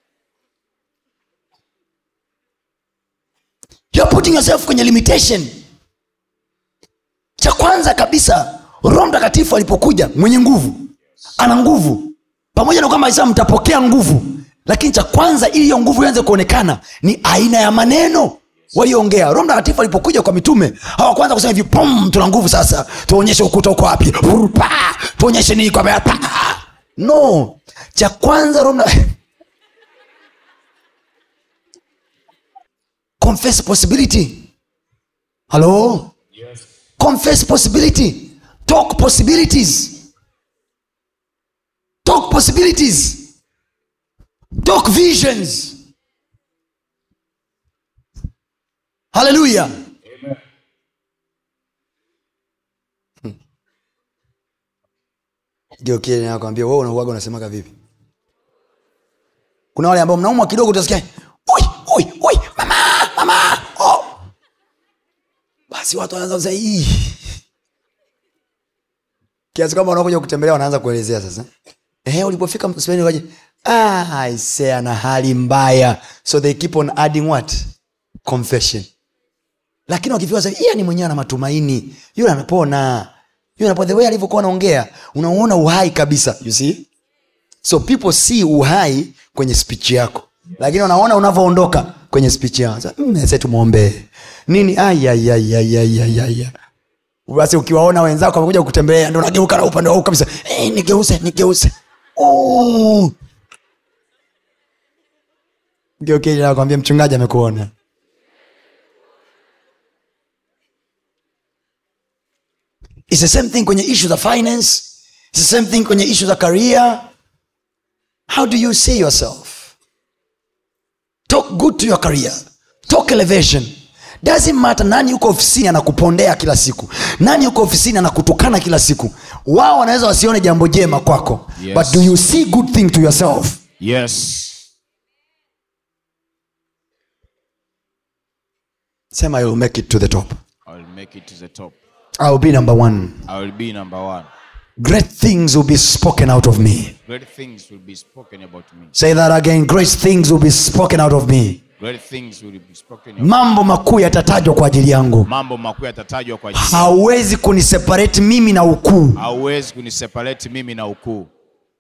B: you are putting yourself kwenye limitation cha kwanza kabisa roho mtakatifu alipokuja mwenye nguvu ana nguvu pamoja na kwamba alisema mtapokea nguvu lakini cha kwanza ili hiyo nguvu ianze kuonekana ni aina ya maneno walioongea roho mtakatifu alipokuja kwa mitume hawakwanza kusema hivi pum tuna nguvu sasa tuonyeshe ukuta uko wapi Brr, pa, tuonyeshe nini kwa pa. no cha kwanza roho mta- confess possibility halo confess possibility talk possibilities talk possibilities talk visions haleluya geukie nakwambia wewe unauaga unasemaga vipi kuna wale ambao mnaumwa kidogo utasikia "Oi, oi, oi, mama mama oh. basi watu wanaanza kusema "Ii." kiasi kwamba wanakuja kutembelea wanaanza kuelezea sasa Ehe, ulipofika msipeni waje ah, aisee ana hali mbaya so they keep on adding what confession lakini wakifika sasa yeye ni mwenyewe ana matumaini yule amepona yule anapona the way alivyokuwa anaongea unauona uhai kabisa you see so people see uhai kwenye speech yako lakini wanaona unavyoondoka kwenye speech yao Sasa, mm, sasa tumwombee nini ayayayayayaya basi ukiwaona wenzako wamekuja kutembelea ndo unageuka na upande wau kabisa hey, nigeuze nigeuze oh. Geukia nakwambia mchungaji amekuona It's the same thing kwenye issue za finance It's the same thing kwenye issue za career how do you see yourself talk good to your career talk elevation doesn't matter nani yuko ofisini anakupondea kila siku nani yuko ofisini anakutukana kila siku wao wanaweza wasione jambo jema kwako
C: Yes.
B: but do you see good thing to yourself
C: Yes.
B: sema you'll make it to the top
C: I will make it to the top.
B: i'll be number one
C: I will be number one.
B: great things will be spoken out of me
C: Great things will be spoken about me.
B: say that again great things will be spoken out of me
C: Great things will be spoken about
B: mambo makuu yatatajwa kwa ajili yangu
C: mambo makuu yatatajwa kwa ajili.
B: hauwezi kuniseparate mimi na ukuu
C: Hauwezi kuniseparate mimi na ukuu.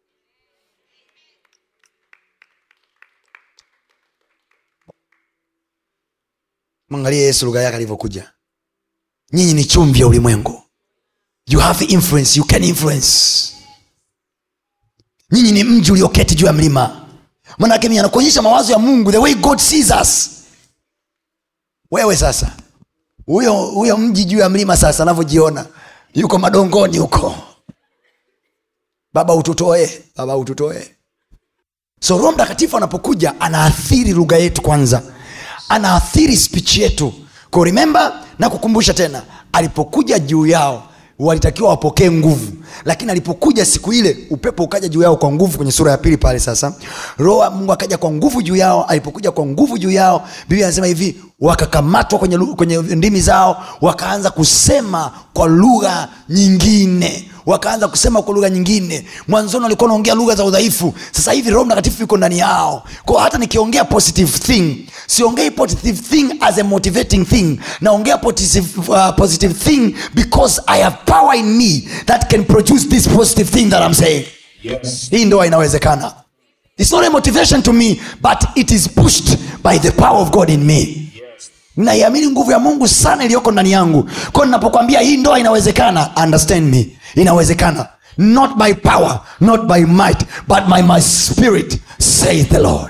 B: mwangalie yesu lugha yake alivyokuja nyinyi ni chumvi ya ulimwengu you have influence you can influence nyinyi ni mji ulioketi juu ya mlima manake mimi anakuonyesha mawazo ya mungu the way god sees us wewe sasa huyo huyo mji juu ya mlima sasa anavyojiona yuko madongoni huko baba ututoe baba ututoe so roho mtakatifu anapokuja anaathiri lugha yetu kwanza anaathiri speech yetu ko remember na kukumbusha tena alipokuja juu yao walitakiwa wapokee nguvu lakini alipokuja siku ile upepo ukaja juu yao kwa nguvu kwenye sura ya pili pale sasa roho wa mungu akaja kwa nguvu juu yao alipokuja kwa nguvu juu yao biblia anasema hivi wakakamatwa kwenye, lu- kwenye ndimi zao wakaanza kusema kwa lugha nyingine wakaanza kusema kwa lugha nyingine mwanzoni walikuwa wanaongea lugha za udhaifu sasa hivi roho mtakatifu yuko ndani yao kwa hata nikiongea positive thing siongei positive thing as a motivating thing naongea positive, uh, positive thing because i have power in me that can produce this positive thing that i'm saying
C: Yes.
B: hii ndoa inawezekana its not a motivation to me but it is pushed by the power of god in me naiamini nguvu ya mungu sana iliyoko ndani yangu kwao ninapokwambia hii ndoa inawezekana understand me inawezekana not by power not by might but by my spirit says the lord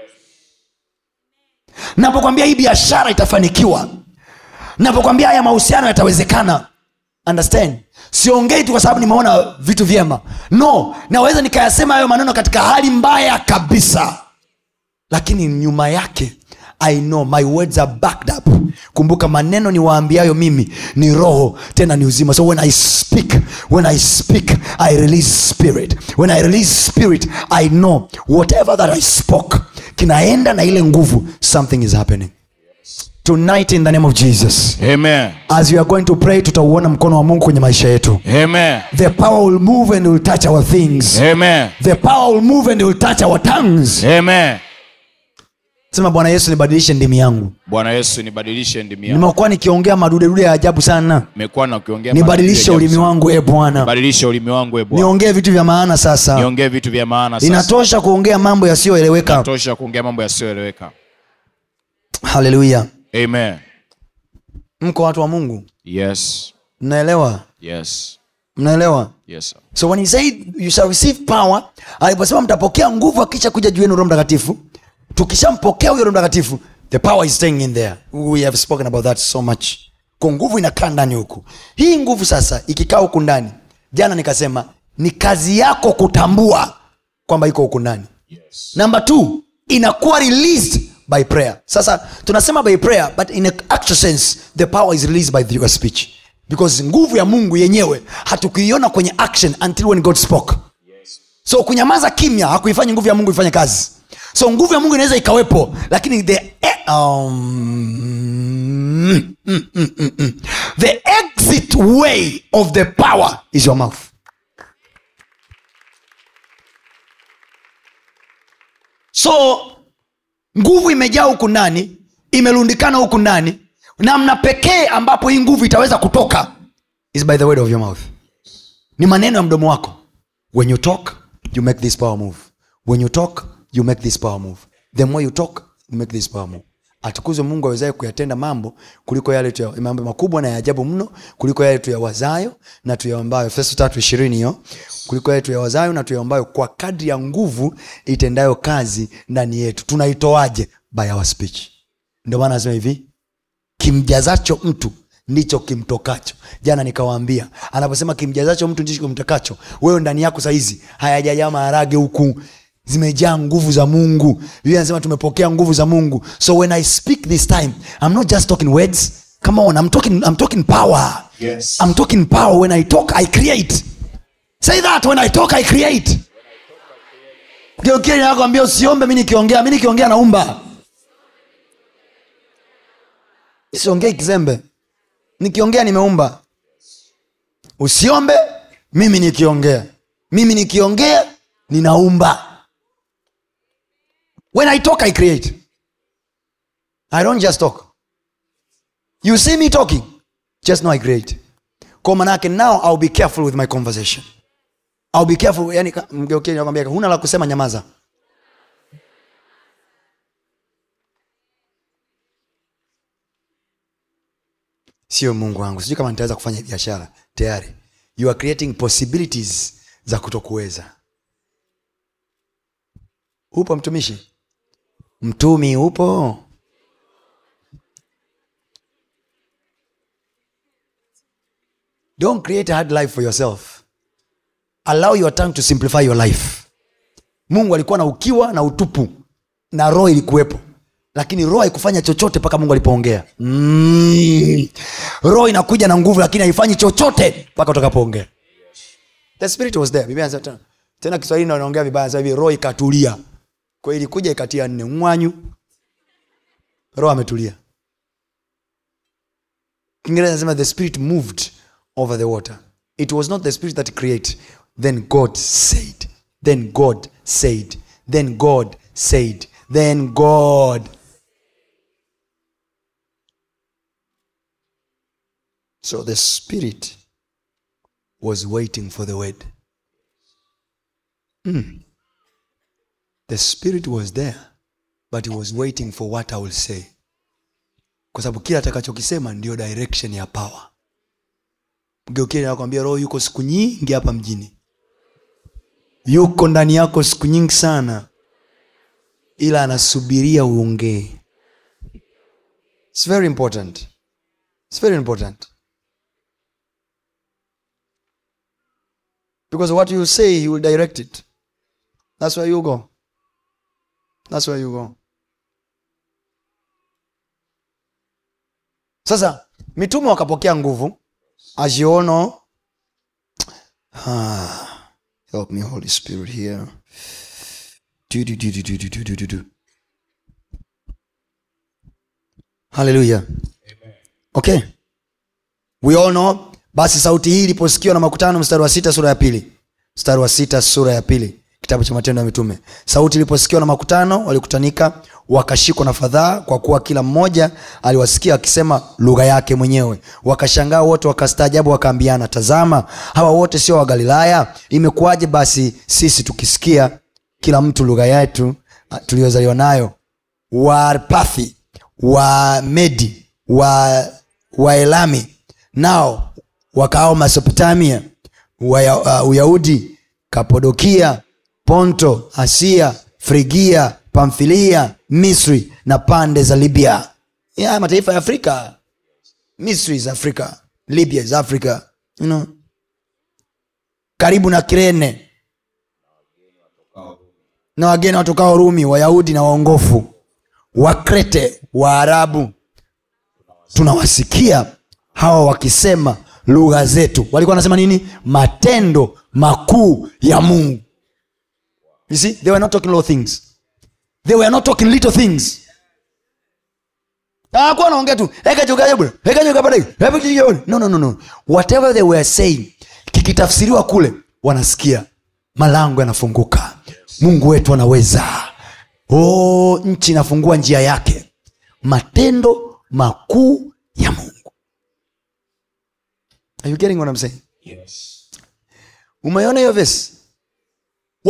B: napokwambia hii biashara itafanikiwa napokwambia haya mahusiano yatawezekana understand siongei tu kwa sababu nimeona vitu vyema no naweza nikayasema hayo maneno katika hali mbaya kabisa lakini nyuma yake i know my words are backed up kumbuka maneno ni waambiayo mimi ni roho tena ni uzima so when i speak when i speak i release spirit when i release spirit i know whatever that i spoke kinaenda na ile nguvu something is happening tonight in the name of jesus
C: Amen.
B: as we are going to pray tutauona mkono wa mungu kwenye maisha yetu
C: Amen.
B: the power will move and will touch our things
C: Amen.
B: the power will move and will touch our tongues
C: Amen.
B: sema bwana yesu nibadilishe ndimi yangu
C: Bwana Yesu nibadilishe ndimi yangu.
B: nimekuwa nikiongea madudedude ya ajabu sana
C: Nimekuwa na ukiongea
B: nibadilishe
C: maneno ya
B: ulimi
C: ajabu
B: wangu e bwana
C: sana. Badilisha ulimi wangu e Bwana.
B: niongee vitu vya maana sasa
C: Niongee vitu vya maana sasa.
B: inatosha kuongea mambo yasiyoeleweka
C: Tosha kuongea mambo yasiyoeleweka.
B: haleluya
C: Amen.
B: mko watu wa mungu
C: Yes.
B: mnaelewa
C: Yes.
B: mnaelewa
C: Yes. sir.
B: so when he said you shall receive power aliposema mtapokea nguvu akisha kuja juu yenu roho mtakatifu tukishampokea huyo roho mtakatifu the power is staying in there we have spoken about that so much kwa nguvu inakaa ndani huku hii nguvu sasa ikikaa huku ndani jana nikasema ni kazi yako kutambua kwamba iko huku ndani
C: Yes.
B: number two inakuwa released by prayer sasa tunasema by prayer but in a actual sense the power is released by your speech because nguvu ya mungu yenyewe hatukuiona kwenye action until when god spoke so kunyamaza kimya hakuifanya nguvu ya mungu ifanye kazi so nguvu ya mungu inaweza ikawepo lakini the um, mm, mm, mm, mm. the exit way of the power is your mouth so nguvu imejaa huku ndani imerundikana huku ndani namna pekee ambapo hii nguvu itaweza kutoka is by the word of your mouth ni maneno ya mdomo wako when you talk you make this power move when you talk you make this power move the more you talk you make this power move atukuzwe mungu awezaye kuyatenda mambo kuliko yale tuya, mambo makubwa na ya ajabu mno kuliko yale tuyawazayo na tuyaombayo efeso tatu ishirini hiyo kuliko yale tuyawazayo na tuyaombayo kwa kadri ya nguvu itendayo kazi ndani yetu tunaitoaje by our speech ndio maana anasema hivi kimjazacho mtu ndicho kimtokacho jana nikawaambia anaposema kimjazacho mtu ndicho kimtokacho wewe ndani yako sahizi hayajajaa maharage huku zimejaa nguvu za mungu biblia anasema tumepokea nguvu za mungu so when i speak this time i'm not just talking words come on i'm talking, I'm talking power
C: Yes.
B: i'm talking power when i talk i create say that when i talk i create nakwambia usiombe mi nikiongea mi nikiongea naumba siongei kizembe nikiongea nimeumba usiombe mimi nikiongea mimi nikiongea ninaumba when i talk i create i don't just talk you see me talking just know i create kwa manake now ill be careful with my conversation ill be careful yani ka- mgeukie nakwambia huna la kusema nyamaza sio mungu wangu sijui kama nitaweza kufanya hii biashara tayari you are creating possibilities za kutokuweza upo mtumishi mtumi upo don't create a hard life for yourself allow your tongue to simplify your life mungu alikuwa na ukiwa na utupu na roho ilikuwepo lakini roho haikufanya chochote mpaka mungu alipoongea mm. roho inakuja na nguvu lakini haifanyi chochote mpaka utakapoongea the spirit was there Biblia inasema tena tena kiswahili ndo naongea vibaya sasa hivi roho ikatulia kwa hiyo ilikuja ikatia nne mwanyu roho ametulia kiingereza nasema the spirit moved over the water it was not the spirit that create then god said then god said then god said then god so the spirit was waiting for the word Mm. the spirit was there but he was waiting for what i will say kwa sababu kila atakachokisema ndio direction ya power mgeukie nakwambia roho yuko siku nyingi hapa mjini yuko ndani yako siku nyingi sana ila anasubiria uongee its very important its very important because what you say he will direct it that's where you go that's where you go sasa mitume wakapokea nguvu as you all know ah, help me holy spirit here do, do, do, do, do, do, do, do, do, do. haleluya okay we all know basi sauti hii iliposikiwa na makutano mstari wa sita sura ya pili mstari wa sita sura ya pili kitabu cha matendo ya mitume sauti iliposikiwa na makutano walikutanika wakashikwa na fadhaa kwa kuwa kila mmoja aliwasikia akisema lugha yake mwenyewe wakashangaa wote wakastaajabu wakaambiana tazama hawa wote sio wagalilaya imekuwaje basi sisi tukisikia kila mtu lugha yetu ah, tuliyozaliwa nayo waarpathi wa medi wa waelami nao wakaao mesopotamia Waya- uh, uyahudi kapodokia ponto asia frigia pamfilia misri na pande za libya ya mataifa ya afrika misri is africa libya is africa you know. karibu na kirene na wageni watokao rumi wayahudi na waongofu wakrete waarabu tunawasikia hawa wakisema lugha zetu walikuwa wanasema nini matendo makuu ya mungu you see they were not talking little things they were not talking little things hakuwa naongea tu "Heka chuka bwana, heka chuka bwana, heka chuka bwana." no no no no whatever they were saying kikitafsiriwa kule wanasikia malango yanafunguka mungu wetu anaweza oh, nchi inafungua njia yake matendo makuu ya mungu Are you getting what I'm saying? umeona hiyo vesi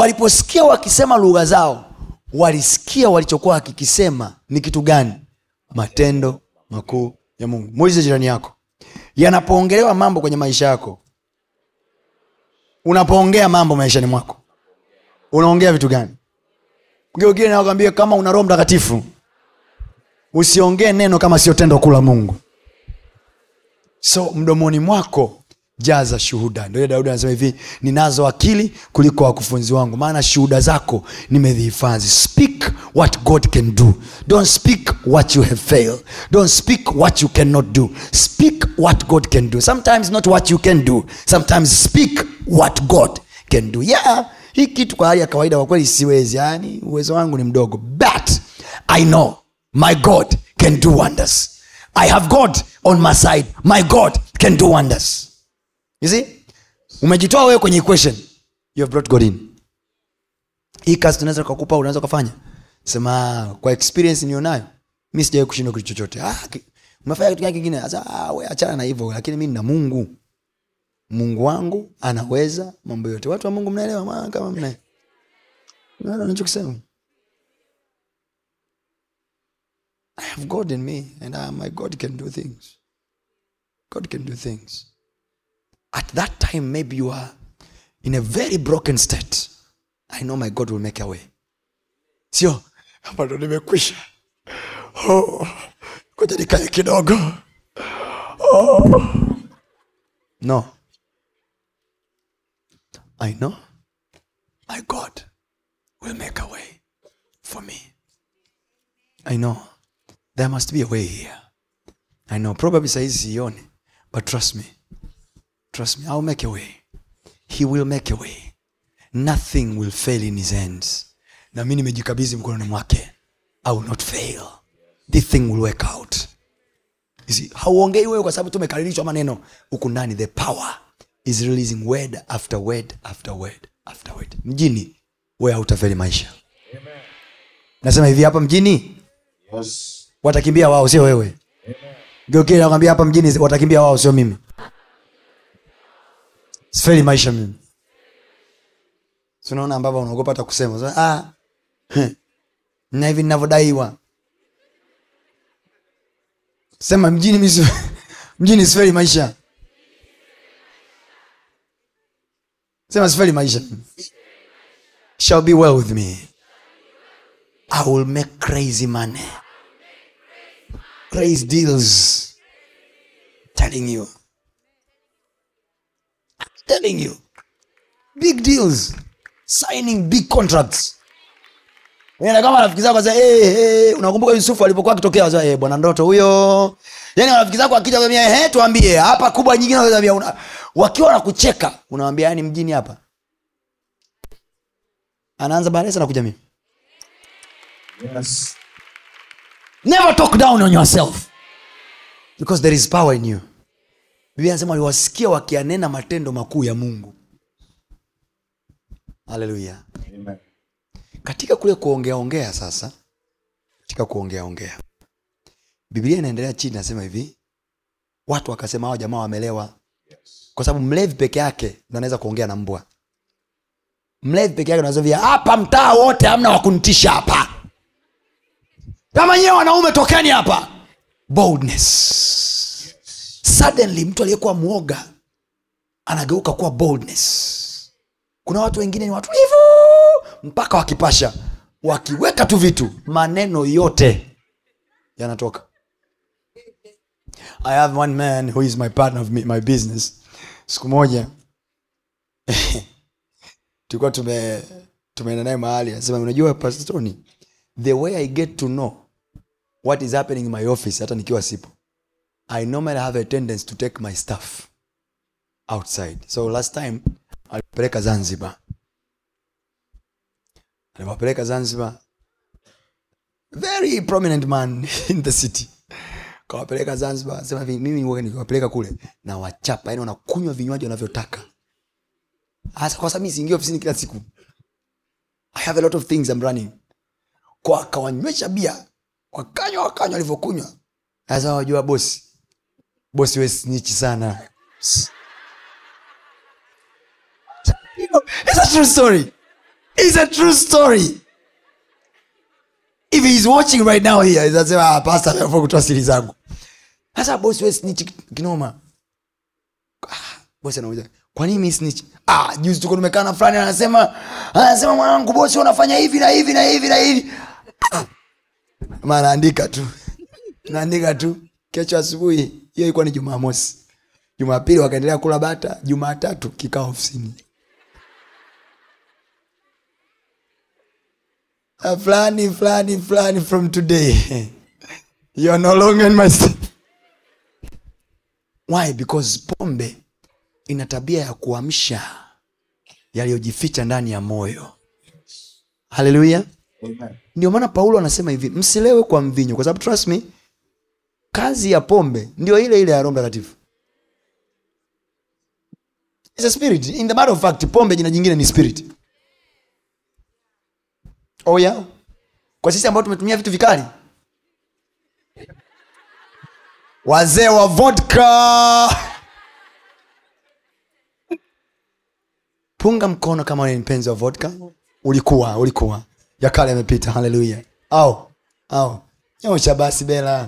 B: waliposikia wakisema lugha zao walisikia walichokuwa wakikisema ni kitu gani matendo makuu ya mungu muulize jirani yako yanapoongelewa mambo kwenye maisha yako unapoongea mambo maishani mwako unaongea vitu gani mgeugine nakwambia kama una roho mtakatifu usiongee neno kama sio tendo kuu la mungu so mdomoni mwako jaza shuhuda ndio ile daudi anasema hivi ninazo akili kuliko wakufunzi wangu maana shuhuda zako nimezihifadhi speak what god can do don't speak what you have failed don't speak what you cannot do speak what god can do sometimes not what you can do sometimes speak what god can do yeah hii kitu kwa hali ya kawaida kwa kweli siwezi yani uwezo wangu ni mdogo but i know my god can do wonders i have god on my side my god can do wonders you see umejitoa wewe kwenye equation you have brought god in hii kazi tunaweza kukupa unaweza ukafanya sema kwa experience nionayo mi sijawai kushindwa kitu chochote ah, ki- umefanya kitu gani kingine Sasa, ah, we achana na hivyo lakini mi nina mungu mungu wangu anaweza mambo yote watu wa mungu mnaelewa maana kama mna Unaelewa nachokisema i have god in me and uh, my god can do things god can do things at that time maybe you are in a very broken state i know my god will make a way sio hapa ndo nimekwisha oh, koja nikae kidogo oh. no i know my god will make a way for me i know there must be a way here i know probably saizi sione but trust me trust me i'll make a way he will make a way nothing will fail in his hands na mi nimejikabidhi mkononi mwake i will not fail this thing will work out You see, hauongei wewe kwa sababu tumekaririshwa maneno huku ndani the power is releasing word after word after word after word mjini wewe hautafeli maisha nasema hivi hapa mjini watakimbia wao sio wewe geukie nakwambia hapa mjini watakimbia wao sio mimi sifeli maisha mimi tunaona ambavyo unaogopa hata kusema so, ah, heh, na hivi ninavyodaiwa sema mjini mi si- mjini sifeli maisha sema sifeli maisha shall be well with me i will make crazy money crazy deals telling you I'm telling you big deals signing big contracts Unaenda kama rafiki zako sasa hey, hey, unakumbuka yusufu alipokuwa akitokea sasa hey, bwana ndoto huyo yani rafiki zako akija kwambia hey, tuambie hapa kubwa nyingine unaweza una, wakiwa wanakucheka unawambia yani mjini hapa anaanza baadaye sana kuja mimi never talk down on yourself because there is power in you biblia anasema aliwasikia wakianena matendo makuu ya mungu haleluya katika kule kuongeaongea sasa katika kuongeaongea biblia inaendelea chini nasema hivi watu wakasema hawa jamaa wamelewa kwa sababu mlevi peke yake ndo anaweza kuongea na mbwa mlevi peke yake nazovia hapa mtaa wote hamna wakunitisha hapa kama nyewe wanaume tokeni hapa boldness suddenly mtu aliyekuwa mwoga anageuka kuwa boldness kuna watu wengine ni watulivu mpaka wakipasha wakiweka tu vitu maneno yote yanatoka i have one man who is my partner of me, my business siku moja tulikuwa tume tumeenda naye mahali anasema unajua pastoni the way i get to know what is happening in my office hata nikiwa sipo i normally have a tendency to take my stuff outside so last time alipeleka zanzibar aliwapeleka zanzibar very prominent man in the city kawapeleka zanzibar sema hivi mimi huwa nikiwapeleka kule na wachapa yani wanakunywa vinywaji wanavyotaka hasa kwa sababu mi siingia ofisini kila siku i have a lot of things I'm running kwa akawanywesha bia wakanywa wakanywa walivyokunywa sasa wajua bosi bosi we snichi sana It's a true story. It's a true story. if he is watching right now here itasema ah, pastor ameamua kutoa siri zangu sasa bosi we snitch kinoma ah, bosi anauliza kwa nini mi snitch ah juzi tuko tumekaa na fulani anasema anasema mwanangu bosi unafanya hivi na hivi na hivi na hivi Ah. Ma naandika tu naandika tu kesho asubuhi hiyo ilikuwa ni jumamosi jumapili wakaendelea kula bata jumatatu kikao ofisini Ah, fulani fulani fulani from today you are no longer in my st- why because pombe ina tabia ya kuamsha yaliyojificha ndani ya moyo haleluya ndio maana paulo anasema hivi msilewe kwa mvinyo kwa sababu trust me kazi ya pombe ndio ile ile ya roho mtakatifu It's a spirit in the matter of fact pombe jina jingine ni spirit oh yeah kwa sisi ambao tumetumia vitu vikali wazee wa vodka punga mkono kama wewe ni mpenzi wa vodka ulikuwa ulikuwa ya kale yamepita haleluya au au nyosha basi bela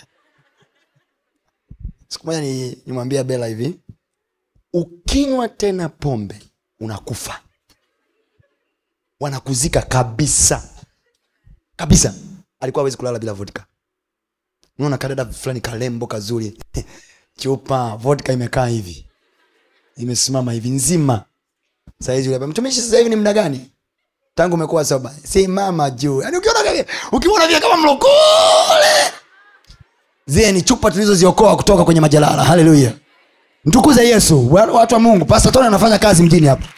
B: siku moja ni- nimwambia bela hivi ukinywa tena pombe unakufa wanakuzika kabisa kabisa alikuwa awezi kulala bila vodka unaona kadada fulani kalembo kazuri chupa vodka imekaa hivi imesimama hivi nzima saizi ule mtumishi sasa hivi ni mda gani tangu umekuwa soba simama juu yani ukiona vile- ukiona vile kama mlokole zile ni chupa tulizoziokoa kutoka kwenye majalala haleluya mtukuze yesu Wa- watu wa mungu pasta tony anafanya kazi mjini hapa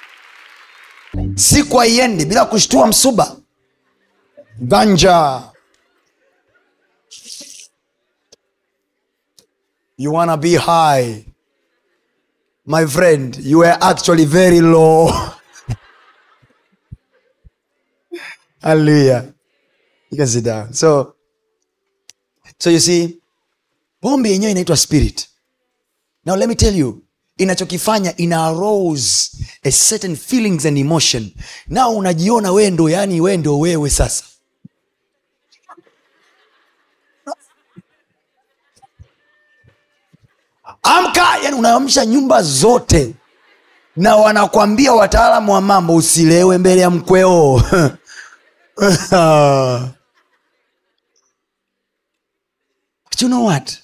B: siku haiendi bila kushtua msuba ganja you wanna be high my friend you were actually very low hallelujah you can sit down so so you see pombe yenyewe inaitwa spirit now let me tell you inachokifanya ina arose a certain feelings and emotion nao unajiona wee ndo yani wee ndo wewe sasa amka yani unaamsha nyumba zote na wanakwambia wataalamu wa mambo usilewe mbele ya mkweo But you know what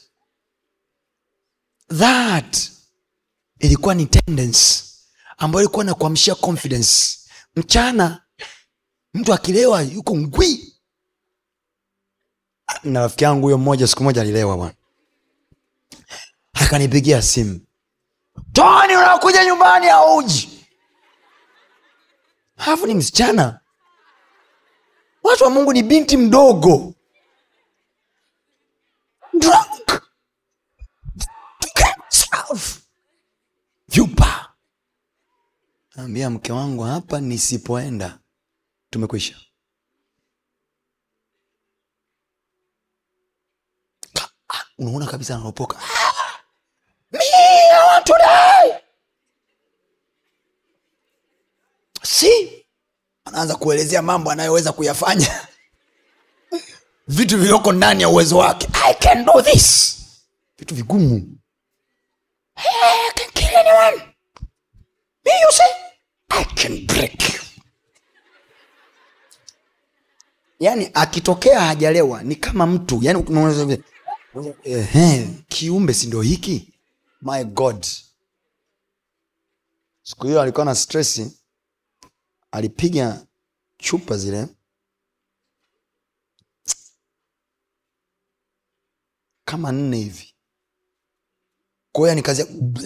B: that ilikuwa ni tendency ambayo ilikuwa na kuamshia confidence mchana mtu akilewa yuko ngwi na rafiki yangu huyo mmoja siku moja alilewa bwana akanipigia simu toni unakuja nyumbani auji alafu ni msichana watu wa mungu ni binti mdogo drunk himself vyupa ambia mke wangu hapa nisipoenda tumekwisha Ka- ah, unaona kabisa anaropoka "Ah, me, I want to die." si anaanza kuelezea mambo anayoweza kuyafanya vitu vilioko ndani ya uwezo wake i can do this vitu vigumu Hey, I can kill anyone. Me, you say, I can break you. yaani akitokea hajalewa ni kama mtu yani unaona vile, ehe, kiumbe si ndo hiki my god siku hiyo alikuwa na stresi alipiga chupa zile kama nne hivi kwa hiyo nikazia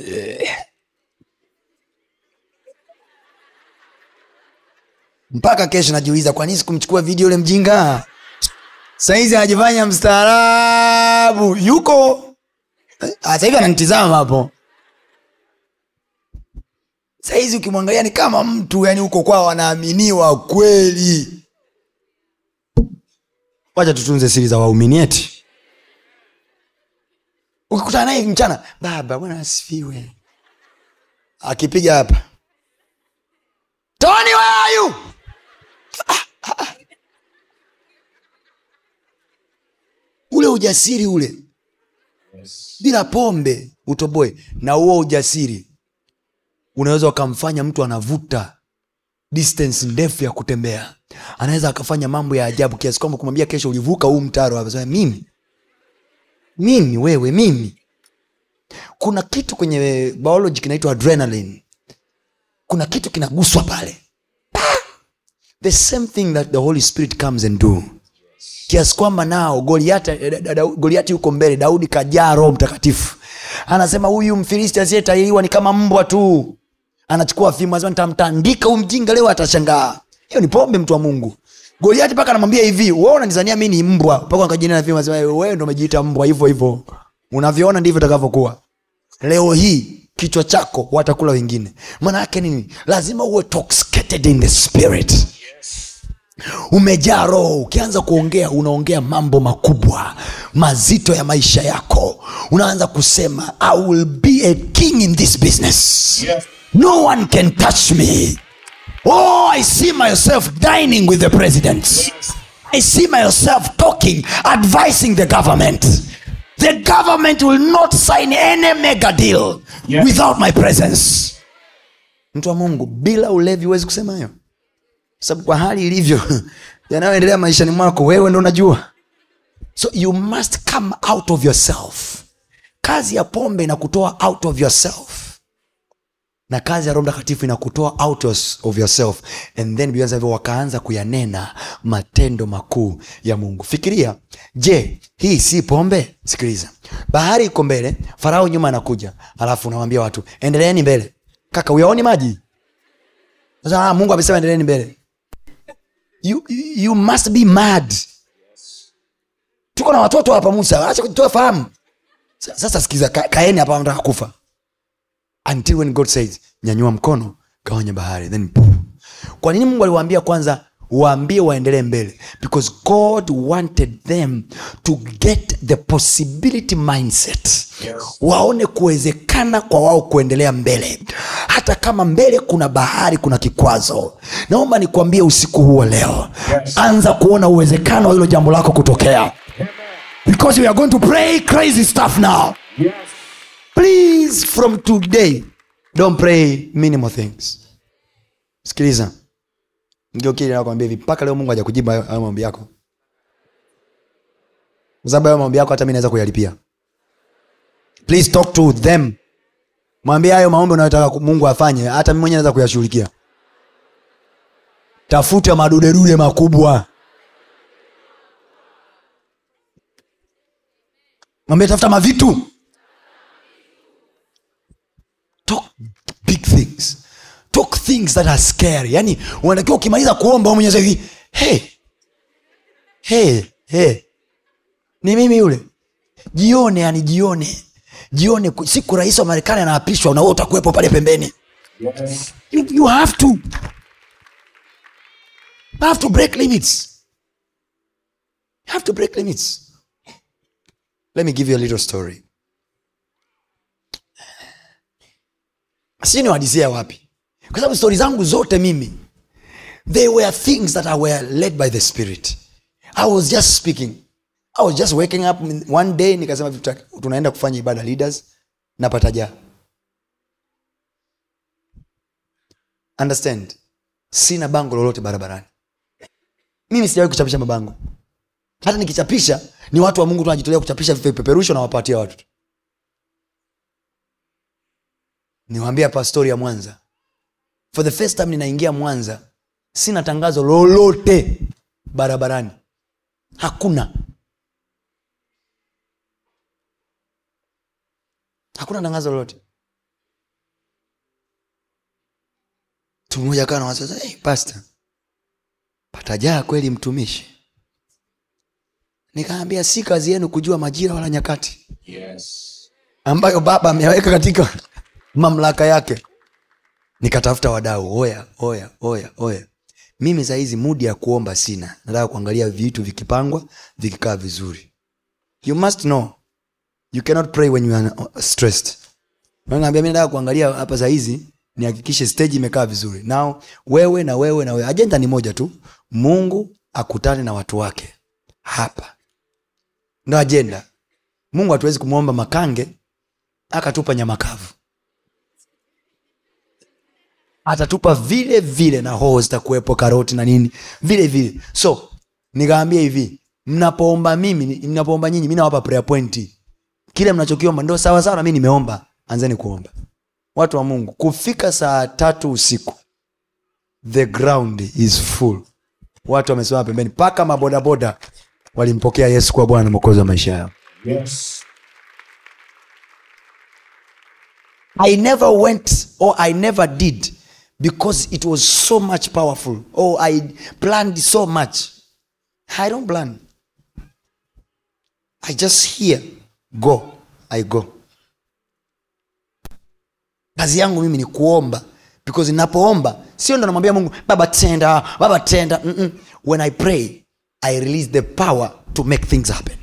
B: mpaka kesho najiuliza kwa nini sikumchukua video yule mjinga saizi anajifanya mstaarabu yuko Ah, sasa hivi ananitizama hapo saizi ukimwangalia ni kama mtu yani huko kwao wanaaminiwa kweli wacha tutunze siri za waumini eti ukikutana naye hivi mchana baba bwana asifiwe akipiga hapa tony where are you Ah, ah, ah. ujasiri ule bila pombe utoboe na huo ujasiri unaweza ukamfanya mtu anavuta distance ndefu ya kutembea anaweza akafanya mambo ya ajabu kiasi kwamba kumwambia kesho ulivuka huu mtaro hapa Sema, mimi mimi wewe mimi kuna kitu kwenye biology kinaitwa adrenaline kuna kitu kinaguswa pale the same thing that the holy spirit comes and do kiasi kwamba nao goliati da- da- da- goliati yuko mbele daudi kajaa roho mtakatifu anasema huyu mfilisti asiyetahiriwa ni kama mbwa tu anachukua fimbo anasema nitamtandika huyu mjinga leo atashangaa hiyo ni pombe mtu wa mungu goliati mpaka anamwambia hivi we unanizania mi ni mbwa mpaka akajina na fimbo anasema wewe ndo umejiita mbwa hivyo hivyo unavyoona ndivyo itakavyokuwa leo hii kichwa chako watakula wengine maana yake nini lazima uwe toxicated in the spirit umejaa roho ukianza kuongea unaongea mambo makubwa mazito ya maisha yako unaanza kusema i will be a king in this business
E: Yes.
B: no one can touch me oh i see myself dining with the president i see myself talking advising the government the government will not sign any mega deal
E: Yes.
B: without my presence mtu wa mungu bila ulevi huwezi kusema hayo sababu kwa hali ilivyo yanayoendelea maishani mwako wewe ndo unajua so you must come out of yourself kazi ya pombe inakutoa out of yourself na kazi ya roho mtakatifu inakutoa out of of yourself and then Biblia inasema hivyo wakaanza kuyanena matendo makuu ya mungu fikiria je hii si pombe sikiliza bahari iko mbele farao nyuma anakuja alafu unawambia watu endeleeni mbele kaka uyaoni maji sasa ah, mungu amesema endeleeni mbele you, you must be mad tuko na watoto hapa musa acha kutoa fahamu Sa- sasa sikiza ka, kaeni hapa nataka kufa until when god says nyanyua mkono gawanya bahari then poof. kwa nini mungu aliwaambia kwanza waambie waendelee mbele because god wanted them to get the possibility mindset
E: Yes.
B: waone kuwezekana kwa wao kuendelea mbele hata kama mbele kuna bahari kuna kikwazo naomba nikuambie usiku huo leo
E: Yes.
B: anza kuona uwezekano wa hilo jambo lako kutokea because we are going to pray crazy stuff now
E: Yes.
B: please from today don't pray minimal things sikiliza ngiokili nakwambia hivi mpaka leo mungu haja kujibu hayo hayo maombi yako kwa sababu hayo maombi yako hata mi naweza kuyalipia please talk to them mwambie hayo maombi unayotaka ku- mungu afanye hata mi mwenyewe naweza kuyashughulikia tafuta madudedude makubwa mwambie tafuta mavitu talk big things talk things that are scary yani unatakiwa ukimaliza kuomba wewe mwenyewe hivi hey, hey, hey. ni mimi yule jione yani jione jione ku- siku rais wa marekani anaapishwa na wewe utakuwepo pale pembeni
E: Yes.
B: you, you have to you have to break limits you have to break limits let me give you a little story sijui niwadisia wapi kwa sababu stori zangu zote mimi they were things that I were led by the spirit i was just speaking i was just waking up one day nikasema "Tuta- tunaenda kufanya ibada leaders napata jaa understand sina bango lolote barabarani mimi sijawahi kuchapisha mabango hata nikichapisha ni watu wa mungu tu wanajitolea kuchapisha vipeperusho na wapatia watu tu. niwaambia hapa stori ya mwanza for the first time ninaingia mwanza sina tangazo lolote barabarani hakuna hakuna tangazo lolote mtu mmoja kawa nawaza hey, pasta patajaa kweli mtumishi nikaambia si kazi yenu kujua majira wala nyakati
E: Yes.
B: ambayo baba ameweka katika mamlaka yake nikatafuta wadau oya oya oya oya mimi sahizi mudi ya kuomba sina nataka kuangalia vitu vikipangwa vikikaa vizuri you must know you cannot pray when you are stressed naambia mi nataka kuangalia hapa sahizi nihakikishe stage imekaa vizuri nao wewe na wewe na wewe ajenda ni moja tu mungu akutane na watu wake hapa ndo ajenda mungu hatuwezi kumwomba makange akatupa nyama kavu atatupa vile vile na hoho zitakuwepo karoti na nini vile vile so nikaambia hivi mnapoomba mimi mnapoomba nyinyi mi nawapa prayer point kile mnachokiomba ndo sawasawa na mi nimeomba anzeni kuomba watu wa mungu kufika saa tatu usiku the ground is full watu wamesimama pembeni mpaka mabodaboda walimpokea yesu kuwa bwana na mwokozi wa maisha yao I never went or I never did because it was so much powerful or I planned so much. I don't plan. I just hear, go, I go. Kazi yangu mimi ni kuomba because ninapoomba sio ndo namwambia Mungu baba tenda, baba tenda. Mm-mm. When I pray, I release the power to make things happen.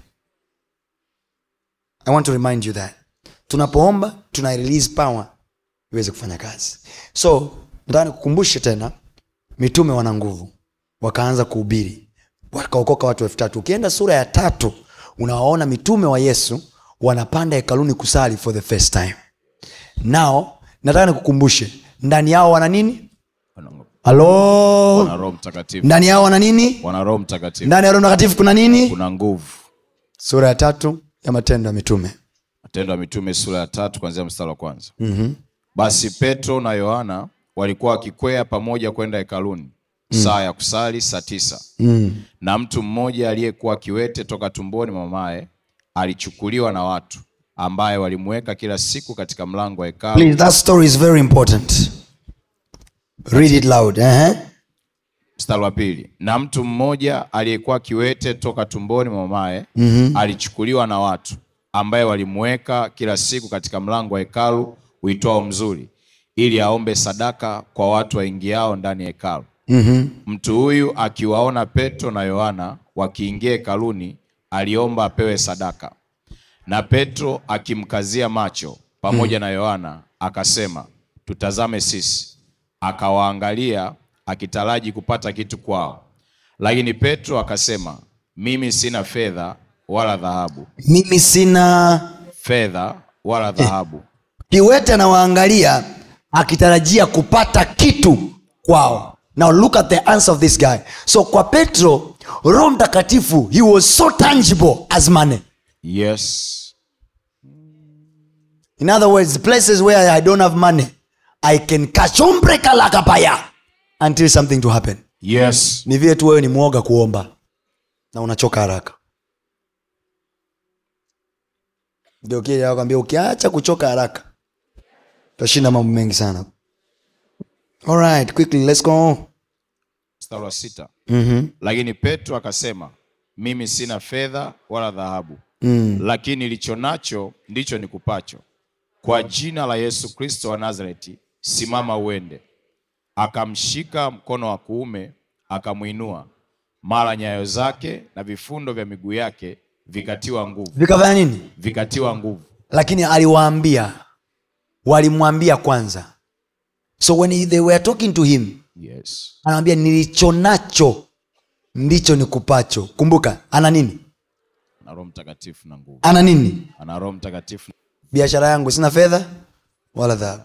B: I want to remind you that tunapoomba tuna release power iweze kufanya kazi so nataka nikukumbushe tena mitume wana nguvu wakaanza kuhubiri wakaokoka watu elfu tatu ukienda sura ya tatu unawaona mitume wa yesu wanapanda hekaluni kusali for the first time nao nataka nikukumbushe ndani yao wana nini
C: wana
B: halo
C: roho mtakatifu
B: ndani yao wana nini
C: wana roho mtakatifu
B: ndani ya roho mtakatifu kuna nini
C: kuna nguvu
B: sura ya tatu ya matendo ya mitume
C: matendo ya mitume sura ya tatu kuanzia mstari wa kwanza mm-hmm. basi petro na yohana walikuwa wakikwea pamoja kwenda hekaluni mm. saa ya kusali saa tisa mm. na mtu mmoja aliyekuwa kiwete toka tumboni mwa mamaye alichukuliwa na watu ambaye walimweka kila siku katika mlango wa hekalu
B: Please, that story is very important. Read it loud. Uh-huh.
C: mstari wa pili na mtu mmoja aliyekuwa kiwete toka tumboni mwa mamaye mm-hmm. alichukuliwa na watu ambaye walimweka kila siku katika mlango wa hekalu uitwao mzuri ili aombe sadaka kwa watu waingiao ndani ya hekalu mm-hmm. mtu huyu akiwaona petro na yohana wakiingia hekaluni aliomba apewe sadaka na petro akimkazia macho pamoja na yohana akasema tutazame sisi akawaangalia akitaraji kupata kitu kwao lakini petro akasema mimi sina fedha wala dhahabu
B: mimi sina
C: fedha wala dhahabu
B: kiwete anawaangalia akitarajia kupata kitu kwao now look at the answer of this guy so kwa petro roho mtakatifu he was so tangible as money
C: yes
B: in other words places where i don't have money i can kachomprekalakapaya until something to happen
C: yes
B: ni vile tu wewe ni mwoga kuomba na unachoka haraka ndio kile nakwambia ukiacha kuchoka haraka utashinda mambo mengi sana Alright, quickly let's go
C: mstari wa sita mm-hmm. lakini petro akasema mimi sina fedha wala dhahabu mm. lakini nilicho nacho ndicho nikupacho kwa jina la yesu kristo wa nazareti simama uende akamshika mkono wa kuume akamwinua mara nyayo zake na vifundo vya miguu yake vikatiwa nguvu
B: vikafanya nini
C: vikatiwa nguvu
B: lakini aliwaambia walimwambia kwanza so when he- they were talking to him
C: yes
B: anamwambia nilicho nacho ndicho nikupacho kumbuka ana nini
C: ana roho mtakatifu na nguvu
B: ana nini
C: ana roho mtakatifu
B: biashara yangu sina fedha wala dhahabu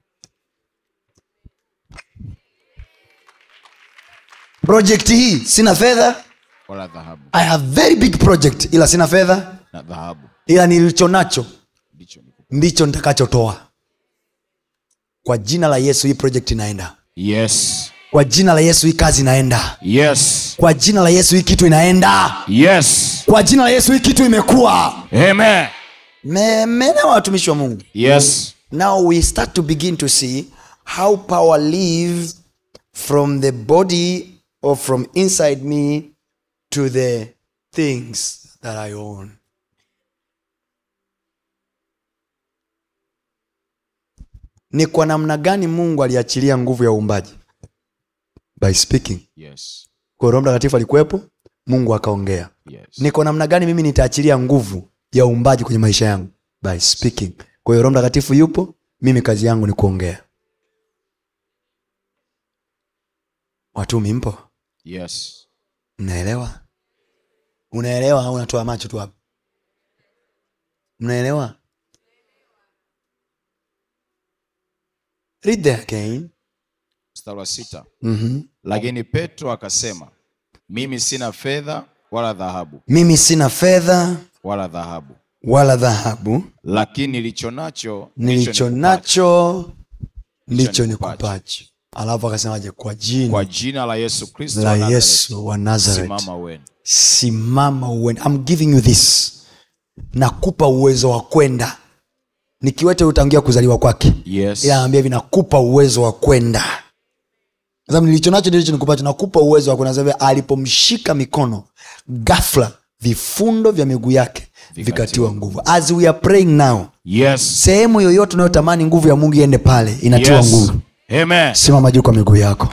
B: project hii sina fedha
C: wala dhahabu
B: i have very big project ila sina fedha
C: na dhahabu
B: ila nilicho nacho
C: ndicho nikupacho
B: ndicho nitakachotoa kwa jina la yesu hii project inaenda
C: yes
B: kwa jina la yesu hii kazi inaenda
C: yes
B: kwa jina la yesu hii kitu inaenda
C: yes
B: kwa jina la yesu hii kitu imekuwa
C: amen
B: Me- mmeelewa watumishi wa mungu
C: yes
B: now we start to begin to see how power lives from the body or from inside me to the things that i own ni kwa namna gani mungu aliachilia nguvu ya uumbaji by speaking
C: yes
B: kwa roho mtakatifu alikuwepo mungu akaongea
C: yes
B: ni kwa namna gani mimi nitaachilia nguvu ya uumbaji kwenye maisha yangu by speaking kwa hiyo roho mtakatifu yupo mimi kazi yangu ni kuongea watumi mpo
C: yes
B: mnaelewa unaelewa au unatoa macho tu hapa mnaelewa read there again
C: mstari wa sita
B: mm-hmm.
C: lakini petro akasema mimi sina fedha wala dhahabu
B: mimi sina fedha
C: wala dhahabu
B: wala dhahabu
C: lakini nilicho nacho
B: nilicho
C: nikupacho.
B: nacho ndicho
C: nikupacho.
B: nikupacho alafu akasemaje kwa jina
C: kwa jina la yesu kristo
B: la
C: wa Nazareti,
B: yesu wa nazareth
C: simama uende
B: simama uende I'm giving you this nakupa uwezo wa kwenda nikiwete utangia kuzaliwa kwake
C: yes
B: ila anaambia hivi nakupa uwezo wa kwenda Kwa sababu nilicho nacho ndicho nikupacho nakupa uwezo wa kwenda Sababu alipomshika mikono ghafla vifundo vya miguu yake vikatiwa nguvu as we are praying now
C: yes
B: sehemu yoyote unayotamani nguvu ya mungu iende pale inatiwa
C: yes
B: nguvu
C: amen
B: simama juu kwa miguu yako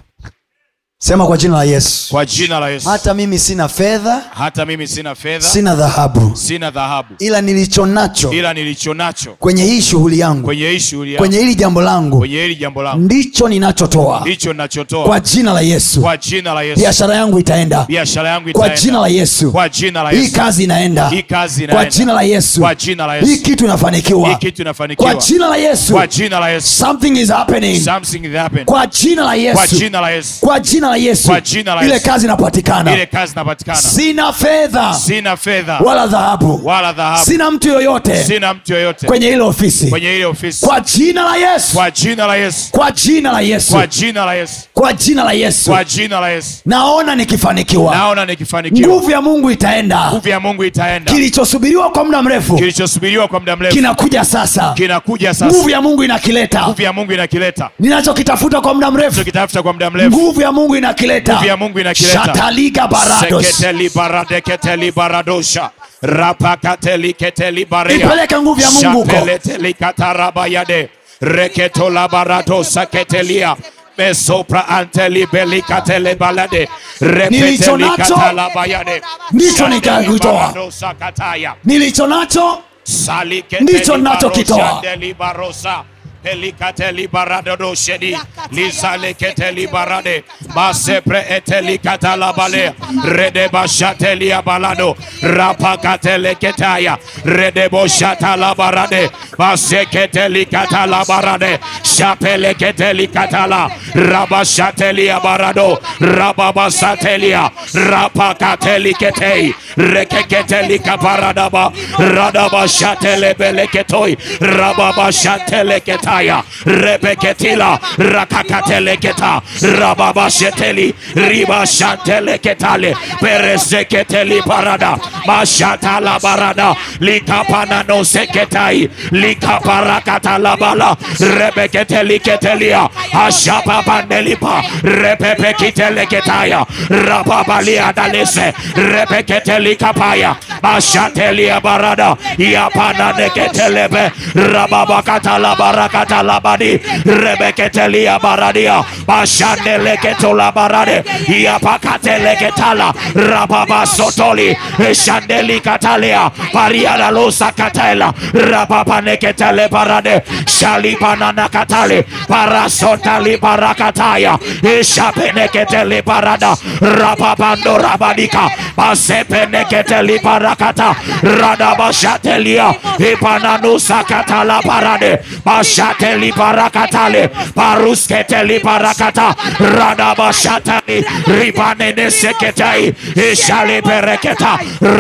B: sema kwa jina la yesu
C: kwa jina la yesu
B: hata mimi sina fedha
C: hata mimi sina fedha
B: sina dhahabu
C: sina dhahabu
B: ila nilicho nacho
C: ila nilicho nacho
B: kwenye hii shughuli yangu
C: kwenye hii shughuli yangu,
B: kwenye hili jambo langu
C: kwenye hili jambo langu
B: ndicho ninachotoa
C: ndicho ninachotoa
B: kwa jina la yesu
C: kwa jina la yesu
B: biashara yangu itaenda
C: biashara yangu
B: kwa
C: itaenda.
B: jina la yesu
C: kwa jina la
B: hii
C: yesu
B: kazi inaenda
C: hii kazi
B: kwa
C: inaenda.
B: jina la yesu
C: kwa jina la
B: hii
C: yesu
B: kitu inafanikiwa
C: hii kitu inafanikiwa
B: kwa jina la yesu
C: kwa jina la yesu
B: something is happening
C: something is happening
B: kwa jina la
C: kwa
B: yesu
C: jina la yesu
B: kwa jina la yesu
C: Kwa jina la
B: ile
C: Yesu.
B: kazi inapatikana
C: ile kazi inapatikana
B: sina fedha
C: sina fedha
B: wala dhahabu
C: wala dhahabu
B: sina mtu yoyote
C: sina mtu yoyote
B: kwenye ile ofisi
C: kwenye ile ofisi
B: kwa jina la yesu
C: kwa jina la yesu
B: kwa jina la yesu
C: kwa jina la yesu
B: kwa jina la yesu
C: kwa jina la yesu
B: naona nikifanikiwa
C: naona nikifanikiwa
B: nguvu ya mungu itaenda
C: nguvu ya mungu itaenda
B: kilichosubiriwa kwa muda mrefu
C: kilichosubiriwa kwa muda mrefu
B: kinakuja sasa
C: kinakuja
B: nguvu
C: sasa
B: ya mungu inakileta
C: nguvu ya mungu inakileta
B: ninachokitafuta kwa muda mrefu
C: tukitafuta kwa muda mrefu
B: nguvu ya mungu inakileta
C: Nguvu ya Mungu inakileta.
B: shataliga barados
C: seketeli baradeketeli baradosha rapakateli keteli barea
B: ipeleke nguvu ya mungu huko
C: Shapeleteli katarabayade reketola baradosa ketelia mesopra anteli belikatele balade
B: Nilicho
C: repeteli
B: nacho,
C: katalabayade
B: ndicho
C: Shandeli
B: nikakitoa.
C: baradosa kataya
B: nilicho nacho
C: Saliketeli
B: Ndicho ninachokitoa.
C: baroshandeli barosa pelikateli baradodo shedi lizaleketeli barade masepre eteli katalabale redeba shateli abalado rapakatele ketaya redebo shatala barade maseketeli katala barade shapele keteli katala rabashateli abarado rababasatelia rapakateli ketei rekeketeli kaparadaba radaba shatele beleketoi rababa shatele ketaya repeketila rakakatele keta rababa sheteli riba shatele ketale perezeketeli parada mashatala barada likapana no seketai likaparakatala bala rebeketeli ketelia ashapa pandelipa repepekitele ketaya rababalia dalese repeketeli kapaya mashtelia barada yapana neketelebe rababakatala barakatala badi rebeketelia baradia mashandeleketola barade yapakateleketala rababasotoli shandeli katalia pariada losa katela rababaneketele barade shalibanana katale parasotali barakataya ishapeneketele barada rababando rabadika masepeneketeli barakata radabashatelia ipananusa katala parade mashateli barakatale parusketeli barakata radabashatali ribaneneseketai ishalipereketa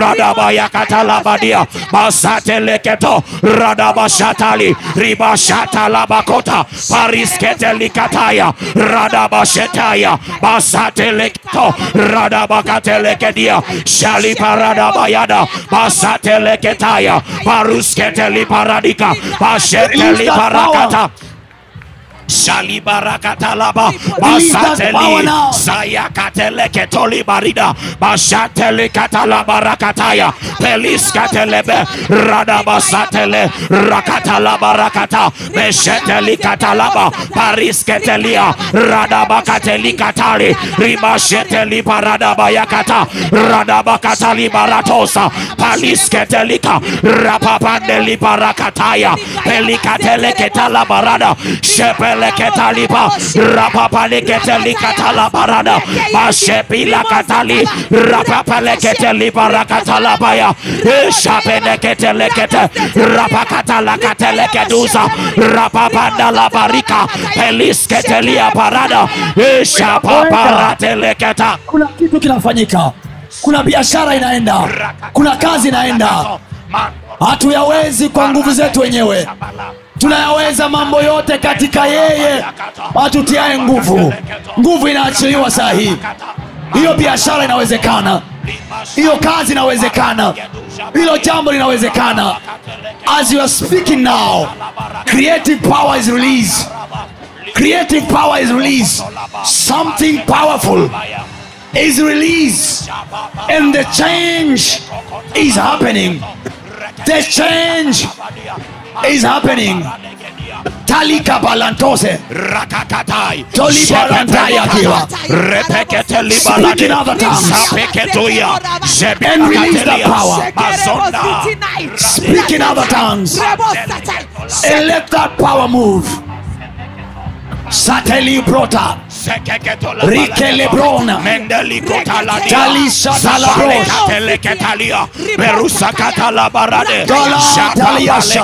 C: radabayakatalabadia masateleketo radabashatali ribashatalabakota parisketelikataya radabashetaya masateleketo radabakatelekedia shaliparadabayada masateleketaya parusketeliparadika masheteliparakata shalibarakatalaba
B: Release that power
C: basateli
B: now.
C: sayakateleketoli barida basatelekatalabarakataya peliskatelebe radabasatele rakatalabarakata meshetelikatalaba parisketelia radabakatelikatali rimashetelibaradabayakata radabakatalibaratosa palisketelika rapapandelibarakataya pelikateleketalabarada shepele
E: leketaliba rapapa leketelikatala barada mashepila katali rapapa leketeliba rakatalabaya ishapeneketelekete rapakatalakatelekeduza rapapandalabarika pelisketelia parada ishapaparateleketa
F: kuna kitu kinafanyika kuna biashara inaenda kuna kazi inaenda hatuyawezi kwa nguvu zetu wenyewe tunayaweza mambo yote katika yeye atutiaye nguvu nguvu inaachiliwa saa hii hiyo biashara inawezekana hiyo kazi inawezekana hilo jambo linawezekana as you are speaking now creative power is released creative power is released something powerful is released and the change is happening the change is happening talika balantose
E: rakakatai
F: Tolibarantaya kiwa. Speaking other tongues. And release the power. speak in other tongues and let that power move sateli brota Rike Lebrona. Talisha Talabros.
E: Teleketalia, Berusa Katalabarade,
F: Gala Taliasha.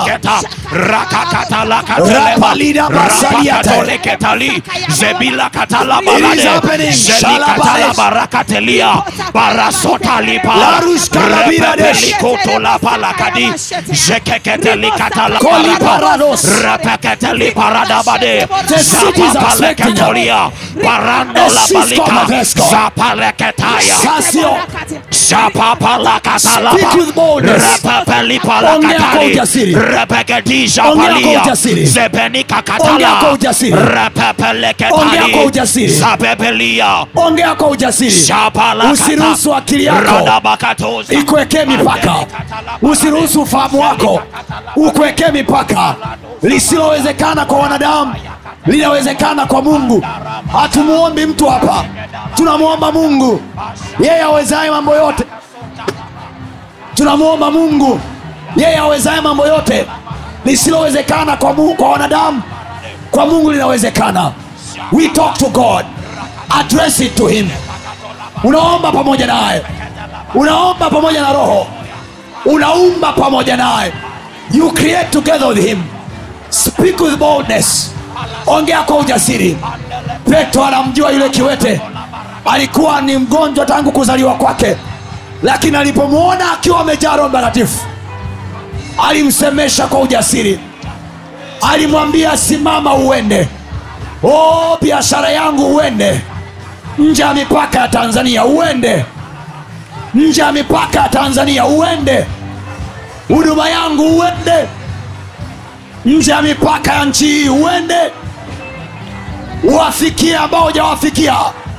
F: Rapalida Basaliate.
E: Rapakatoleketali, Zebila
F: It is
E: Katalabarade,
F: happening.
E: Zelikatalabarakatelia, Barasota Lipa,
F: Larush Kalabiradesh.
E: Repepelikoto Lapalakadi, Zekeketelikatalabarata,
F: Koliparados.
E: Repeketeli Paradabade,
F: The cities are expecting
E: Zapapaleketolia, Barando
F: Esisco
E: Labalika,
F: Mavesco.
E: Zapaleketaya,
F: sasio
E: Shapapalakatalaba.
F: Speak with boldness.
E: Repepelipalakatali.
F: Ongea kwa ujasiri.
E: Repekedisha
F: Ongea
E: palia.
F: kwa ujasiri.
E: Zebenika katala.
F: Ongea kwa ujasiri.
E: Repepeleketali.
F: Ongea kwa ujasiri.
E: Zabebelia.
F: ongea kwa ujasiri
E: Shapalakata.
F: usiruhusu akili yako
E: Radabakatoza.
F: ikuwekee mipaka usiruhusu ufahamu wako ukuwekee mipaka lisilowezekana kwa wanadamu linawezekana kwa mungu hatumuombi mtu hapa tunamwomba mungu yeye awezaye mambo yote tunamwomba mungu yeye awezaye mambo yote lisilowezekana kwa, Mungu, kwa wanadamu kwa mungu linawezekana we talk to god address it to him unaomba pamoja naye unaomba pamoja na roho unaumba pamoja naye you create together with him speak with boldness ongea kwa ujasiri petro anamjua yule kiwete alikuwa ni mgonjwa tangu kuzaliwa kwake lakini alipomwona akiwa amejaa roho mtakatifu alimsemesha kwa ujasiri alimwambia simama uende o biashara yangu uende nje ya mipaka ya tanzania uende nje ya mipaka ya tanzania uende huduma yangu uende nje ya mipaka ya nchi hii uende uwafikie ambao hujawafikia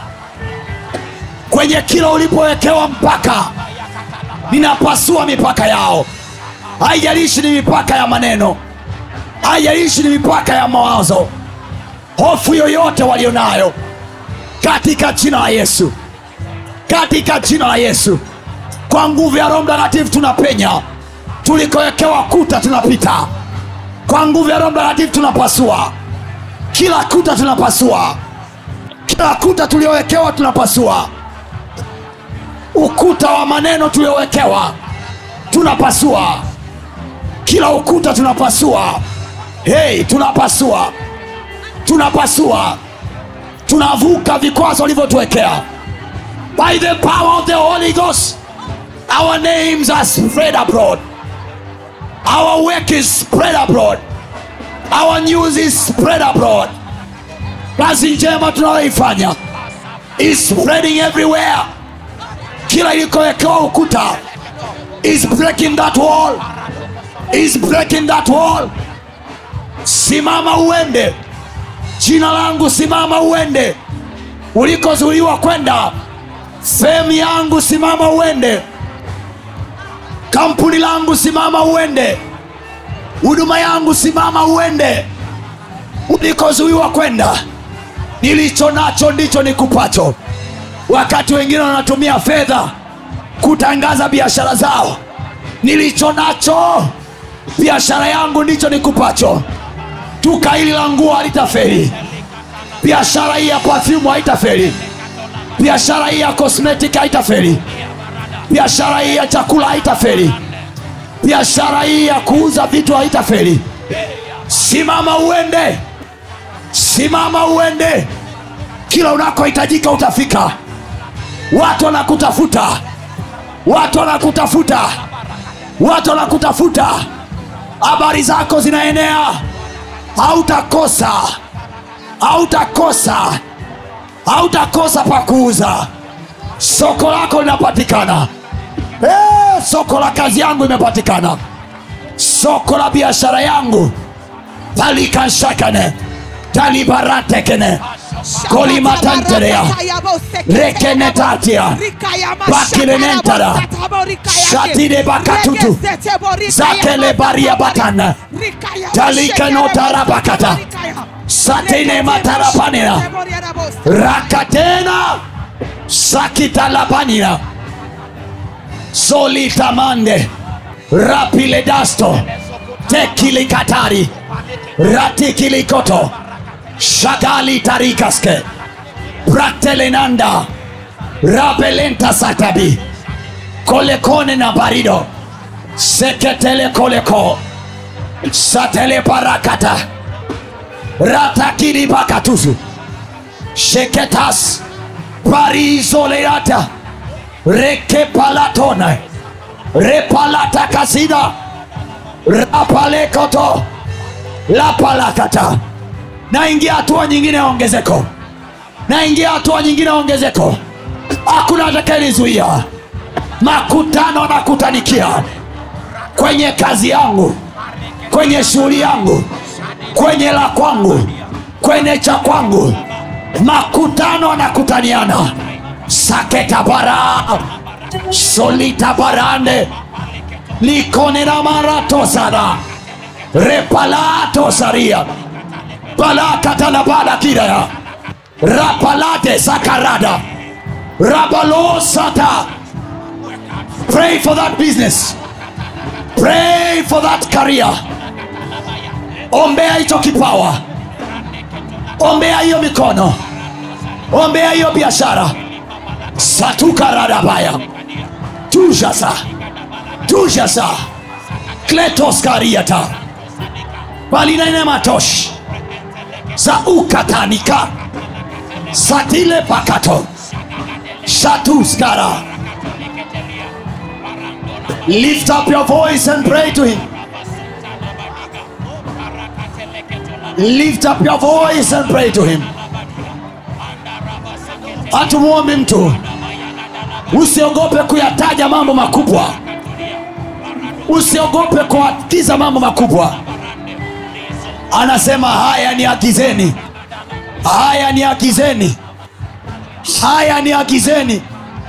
F: kwenye kila ulipowekewa mpaka ninapasua mipaka yao haijalishi ni mipaka ya maneno haijalishi ni mipaka ya mawazo hofu yoyote walionayo katika jina la yesu katika jina la yesu kwa nguvu ya roho mtakatifu tunapenya tulikowekewa kuta tunapita kwa nguvu ya roho mtakatifu tunapasua kila kuta tunapasua kila kuta tuliowekewa tunapasua ukuta wa maneno tuliowekewa tunapasua kila ukuta tunapasua hei tunapasua tunapasua tunavuka vikwazo walivyotuwekea by the power of the holy ghost our names are spread abroad our work is spread abroad our news is spread abroad kazi njema tunayoifanya is spreading everywhere kila ilikowekewa ukuta is breaking that wall is breaking that wall simama uende jina langu simama uende ulikozuiliwa kwenda sehemu yangu simama uende kampuni langu simama uende huduma yangu simama uende ulikozuiwa kwenda nilicho nacho ndicho nikupacho wakati wengine wanatumia fedha kutangaza biashara zao nilicho nacho biashara yangu ndicho nikupacho duka hili la nguo halitaferi biashara hii ya pafyumu haitaferi biashara hii ya cosmetic haitaferi biashara hii ya chakula haitaferi biashara hii ya kuuza vitu haitaferi simama uende simama uende kila unakohitajika utafika watu wanakutafuta watu wanakutafuta watu wanakutafuta habari zako zinaenea hautakosa hautakosa hautakosa pa kuuza soko lako linapatikana Eh, soko la kazi yangu imepatikana soko la biashara yangu talikashakane talibaratekene kolimatanterea rekenetatia bakirenentara shatide bakatutu zakele baria batana talikanotarabakata satine matarapanina rakatena sakitalapanina solitamande rapiledasto tekilikatari ratikilikoto shagali tarikaske bratelenanda rabelenta satabi kolekone na barido seketele koleko satele parakata ratakiri bakatusu sheketas parizoleata rekepalatona repalata kasida rapalekoto lapalakata naingia hatua nyingine ya ongezeko naingia hatua nyingine ya ongezeko hakuna atakayenizuia makutano nakutanikia kwenye kazi yangu kwenye shughuli yangu kwenye la kwangu kwenye cha kwangu makutano anakutaniana saketabara solitabarande likonenamaratosa repalatosaria balakatalabadakiraya rapalate sakarada rabalosata pray for that business pray for that career ombea hicho kipawa ombea hiyo mikono ombea hiyo biashara satukaradabaya tujasa tujasa kletoskariata balinainematosh za ukatanika satile pakato shatuskara lift up your voice and pray to him lift up your voice and pray to him hatumwombi mtu usiogope kuyataja mambo makubwa usiogope kuagiza mambo makubwa anasema haya ni agizeni haya ni agizeni haya ni agizeni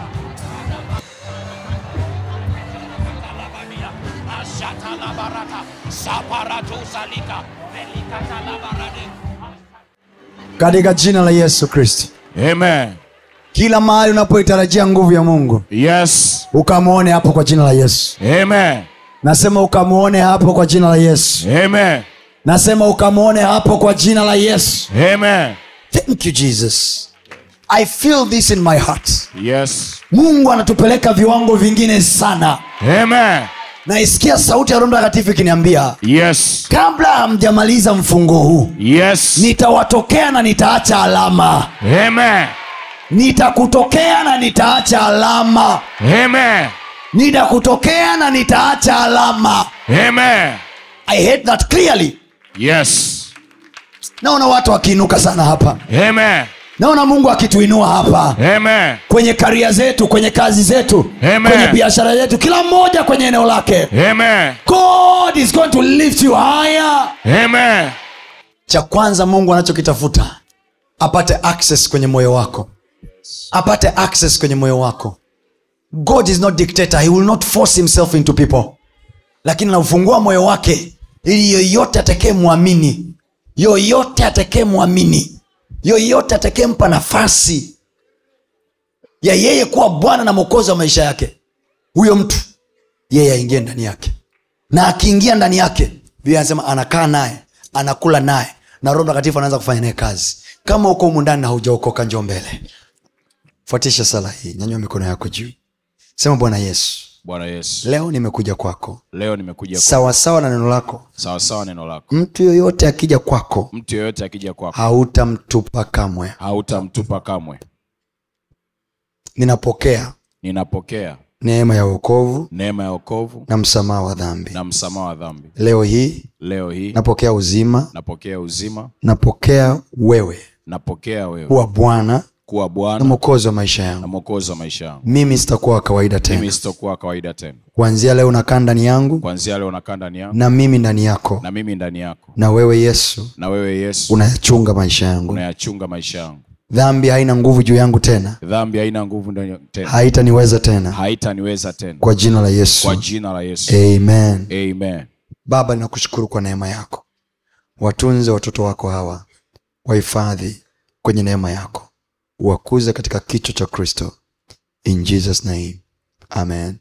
B: katika jina la yesu kristo
C: Amen.
B: kila mahali unapoitarajia nguvu ya mungu
C: Yes.
B: ukamwone hapo kwa jina la yesu
C: Amen.
B: nasema ukamwone hapo kwa jina la yesu
C: Amen.
B: nasema ukamwone hapo kwa jina la yesu
C: Amen.
B: thank you jesus i feel this in my heart
C: Yes.
B: mungu anatupeleka viwango vingine sana
C: Amen.
B: naisikia sauti ya roho mtakatifu ikiniambia
C: Yes.
B: kabla hamjamaliza mfungo huu
C: Yes.
B: nitawatokea na nitaacha alama
C: Amen.
B: nitakutokea na nitaacha alama
C: Amen.
B: nitakutokea na nitaacha alama
C: Amen.
B: i hate that clearly
C: Yes.
B: naona watu wakiinuka sana hapa
C: Amen.
B: naona mungu akituinua hapa
C: Amen.
B: kwenye karia zetu kwenye kazi zetu
C: Amen.
B: kwenye biashara zetu kila mmoja kwenye eneo lake
C: Amen.
B: god is going to lift you higher
C: Amen.
B: cha kwanza mungu anachokitafuta apate access kwenye moyo wako apate access kwenye moyo wako god is not dictator he will not force himself into people lakini anaufungua moyo wake ili yoyote atekee mwamini yoyote atekee mwamini yoyote atakempa nafasi ya yeye kuwa bwana na mwokozi wa maisha yake huyo mtu yeye aingie ndani yake na akiingia ndani yake vile anasema anakaa naye anakula naye na roho mtakatifu anaanza kufanya naye kazi kama uko humu ndani na haujaokoka njoo mbele fuatisha sala hii nyanyua mikono yako juu sema bwana yesu
C: bwana yesu
B: leo nimekuja kwako
C: leo nimekuja kwa
B: sawasawa na neno lako
C: sawasawa neno lako
B: mtu yoyote akija kwako
C: mtu yeyote akija kwako
B: hautamtupa kamwe
C: hautamtupa kamwe
B: ninapokea
C: ninapokea
B: neema ya uokovu
C: neema ya wokovu
B: na msamaha wa dhambi
C: na msamaha wa dhambi
B: leo hii
C: leo hii
B: napokea uzima
C: napokea uzima
B: napokea wewe
C: napokea wewe
B: kuwa bwana
C: kuwa
B: na
C: bwana
B: mwokozi wa maisha
C: na
B: yangu
C: mwokozi wa maisha yangu
B: mimi sitakuwa wa kawaida
C: mimi
B: tena
C: sitokuwa kawaida tena
B: kuanzia leo nakaa ndani yangu
C: kwanzia leo nakaa ndani yako
B: na mimi ndani yako
C: na mimi ndani yako
B: na wewe yesu
C: na wewe yesu
B: unayachunga maisha yangu
C: unayachunga maisha yangu
B: dhambi haina nguvu juu yangu tena
C: dhambi haina nguvu ndani tena
B: haitaniweza tena
C: haitaniweza tena
B: kwa jina la yesu
C: kwa jina la yesu
B: amen
C: amen
B: baba ninakushukuru kwa neema yako watunze watoto wako hawa wahifadhi kwenye neema yako wakuze katika kichwa cha kristo in jesus name amen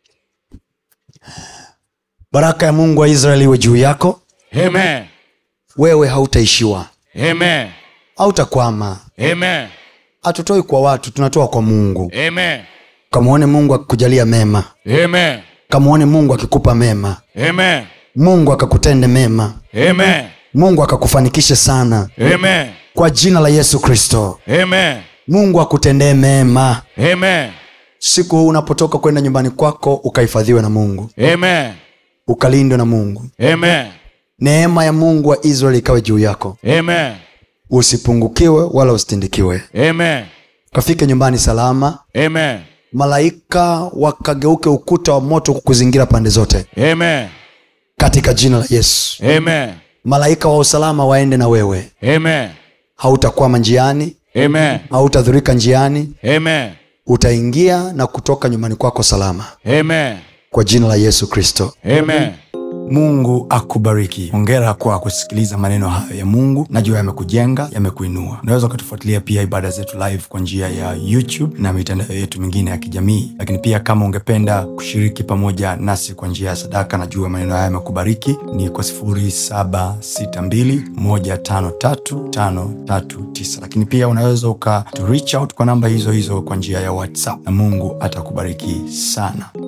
B: baraka ya mungu wa israeli iwe juu yako
C: amen
B: wewe hautaishiwa
C: amen
B: hautakwama
C: amen
B: hatutoi kwa watu tunatoa kwa mungu
C: amen
B: kamwone mungu akikujalia mema
C: amen
B: kamwone mungu akikupa mema
C: amen
B: mungu akakutende mema
C: amen
B: mungu akakufanikishe sana
C: amen
B: kwa jina la yesu kristo
C: amen
B: mungu akutendee mema
C: amen
B: siku huu unapotoka kwenda nyumbani kwako ukahifadhiwe na mungu
C: amen
B: ukalindwe na mungu
C: amen
B: neema ya mungu wa israeli ikawe juu yako
C: amen
B: usipungukiwe wala usitindikiwe
C: amen
B: ukafike nyumbani salama
C: amen
B: malaika wakageuke ukuta wa moto kukuzingira pande zote
C: amen
B: katika jina la yesu
C: amen
B: malaika wa usalama waende na wewe
C: amen
B: hautakwama njiani
C: amen
B: hautadhurika njiani
C: amen
B: utaingia na kutoka nyumbani kwako salama
C: amen
B: kwa jina la yesu kristo
C: amen
A: mungu akubariki hongera kwa kusikiliza maneno hayo ya mungu najua yamekujenga yamekuinua unaweza ukatufuatilia pia ibada zetu live kwa njia ya youtube na mitandao yetu mingine ya kijamii lakini pia kama ungependa kushiriki pamoja nasi kwa njia ya sadaka najua maneno haya yamekubariki ni kwa 762153539 lakini pia unaweza uka to reach out kwa namba hizo hizo kwa njia ya whatsapp na mungu atakubariki sana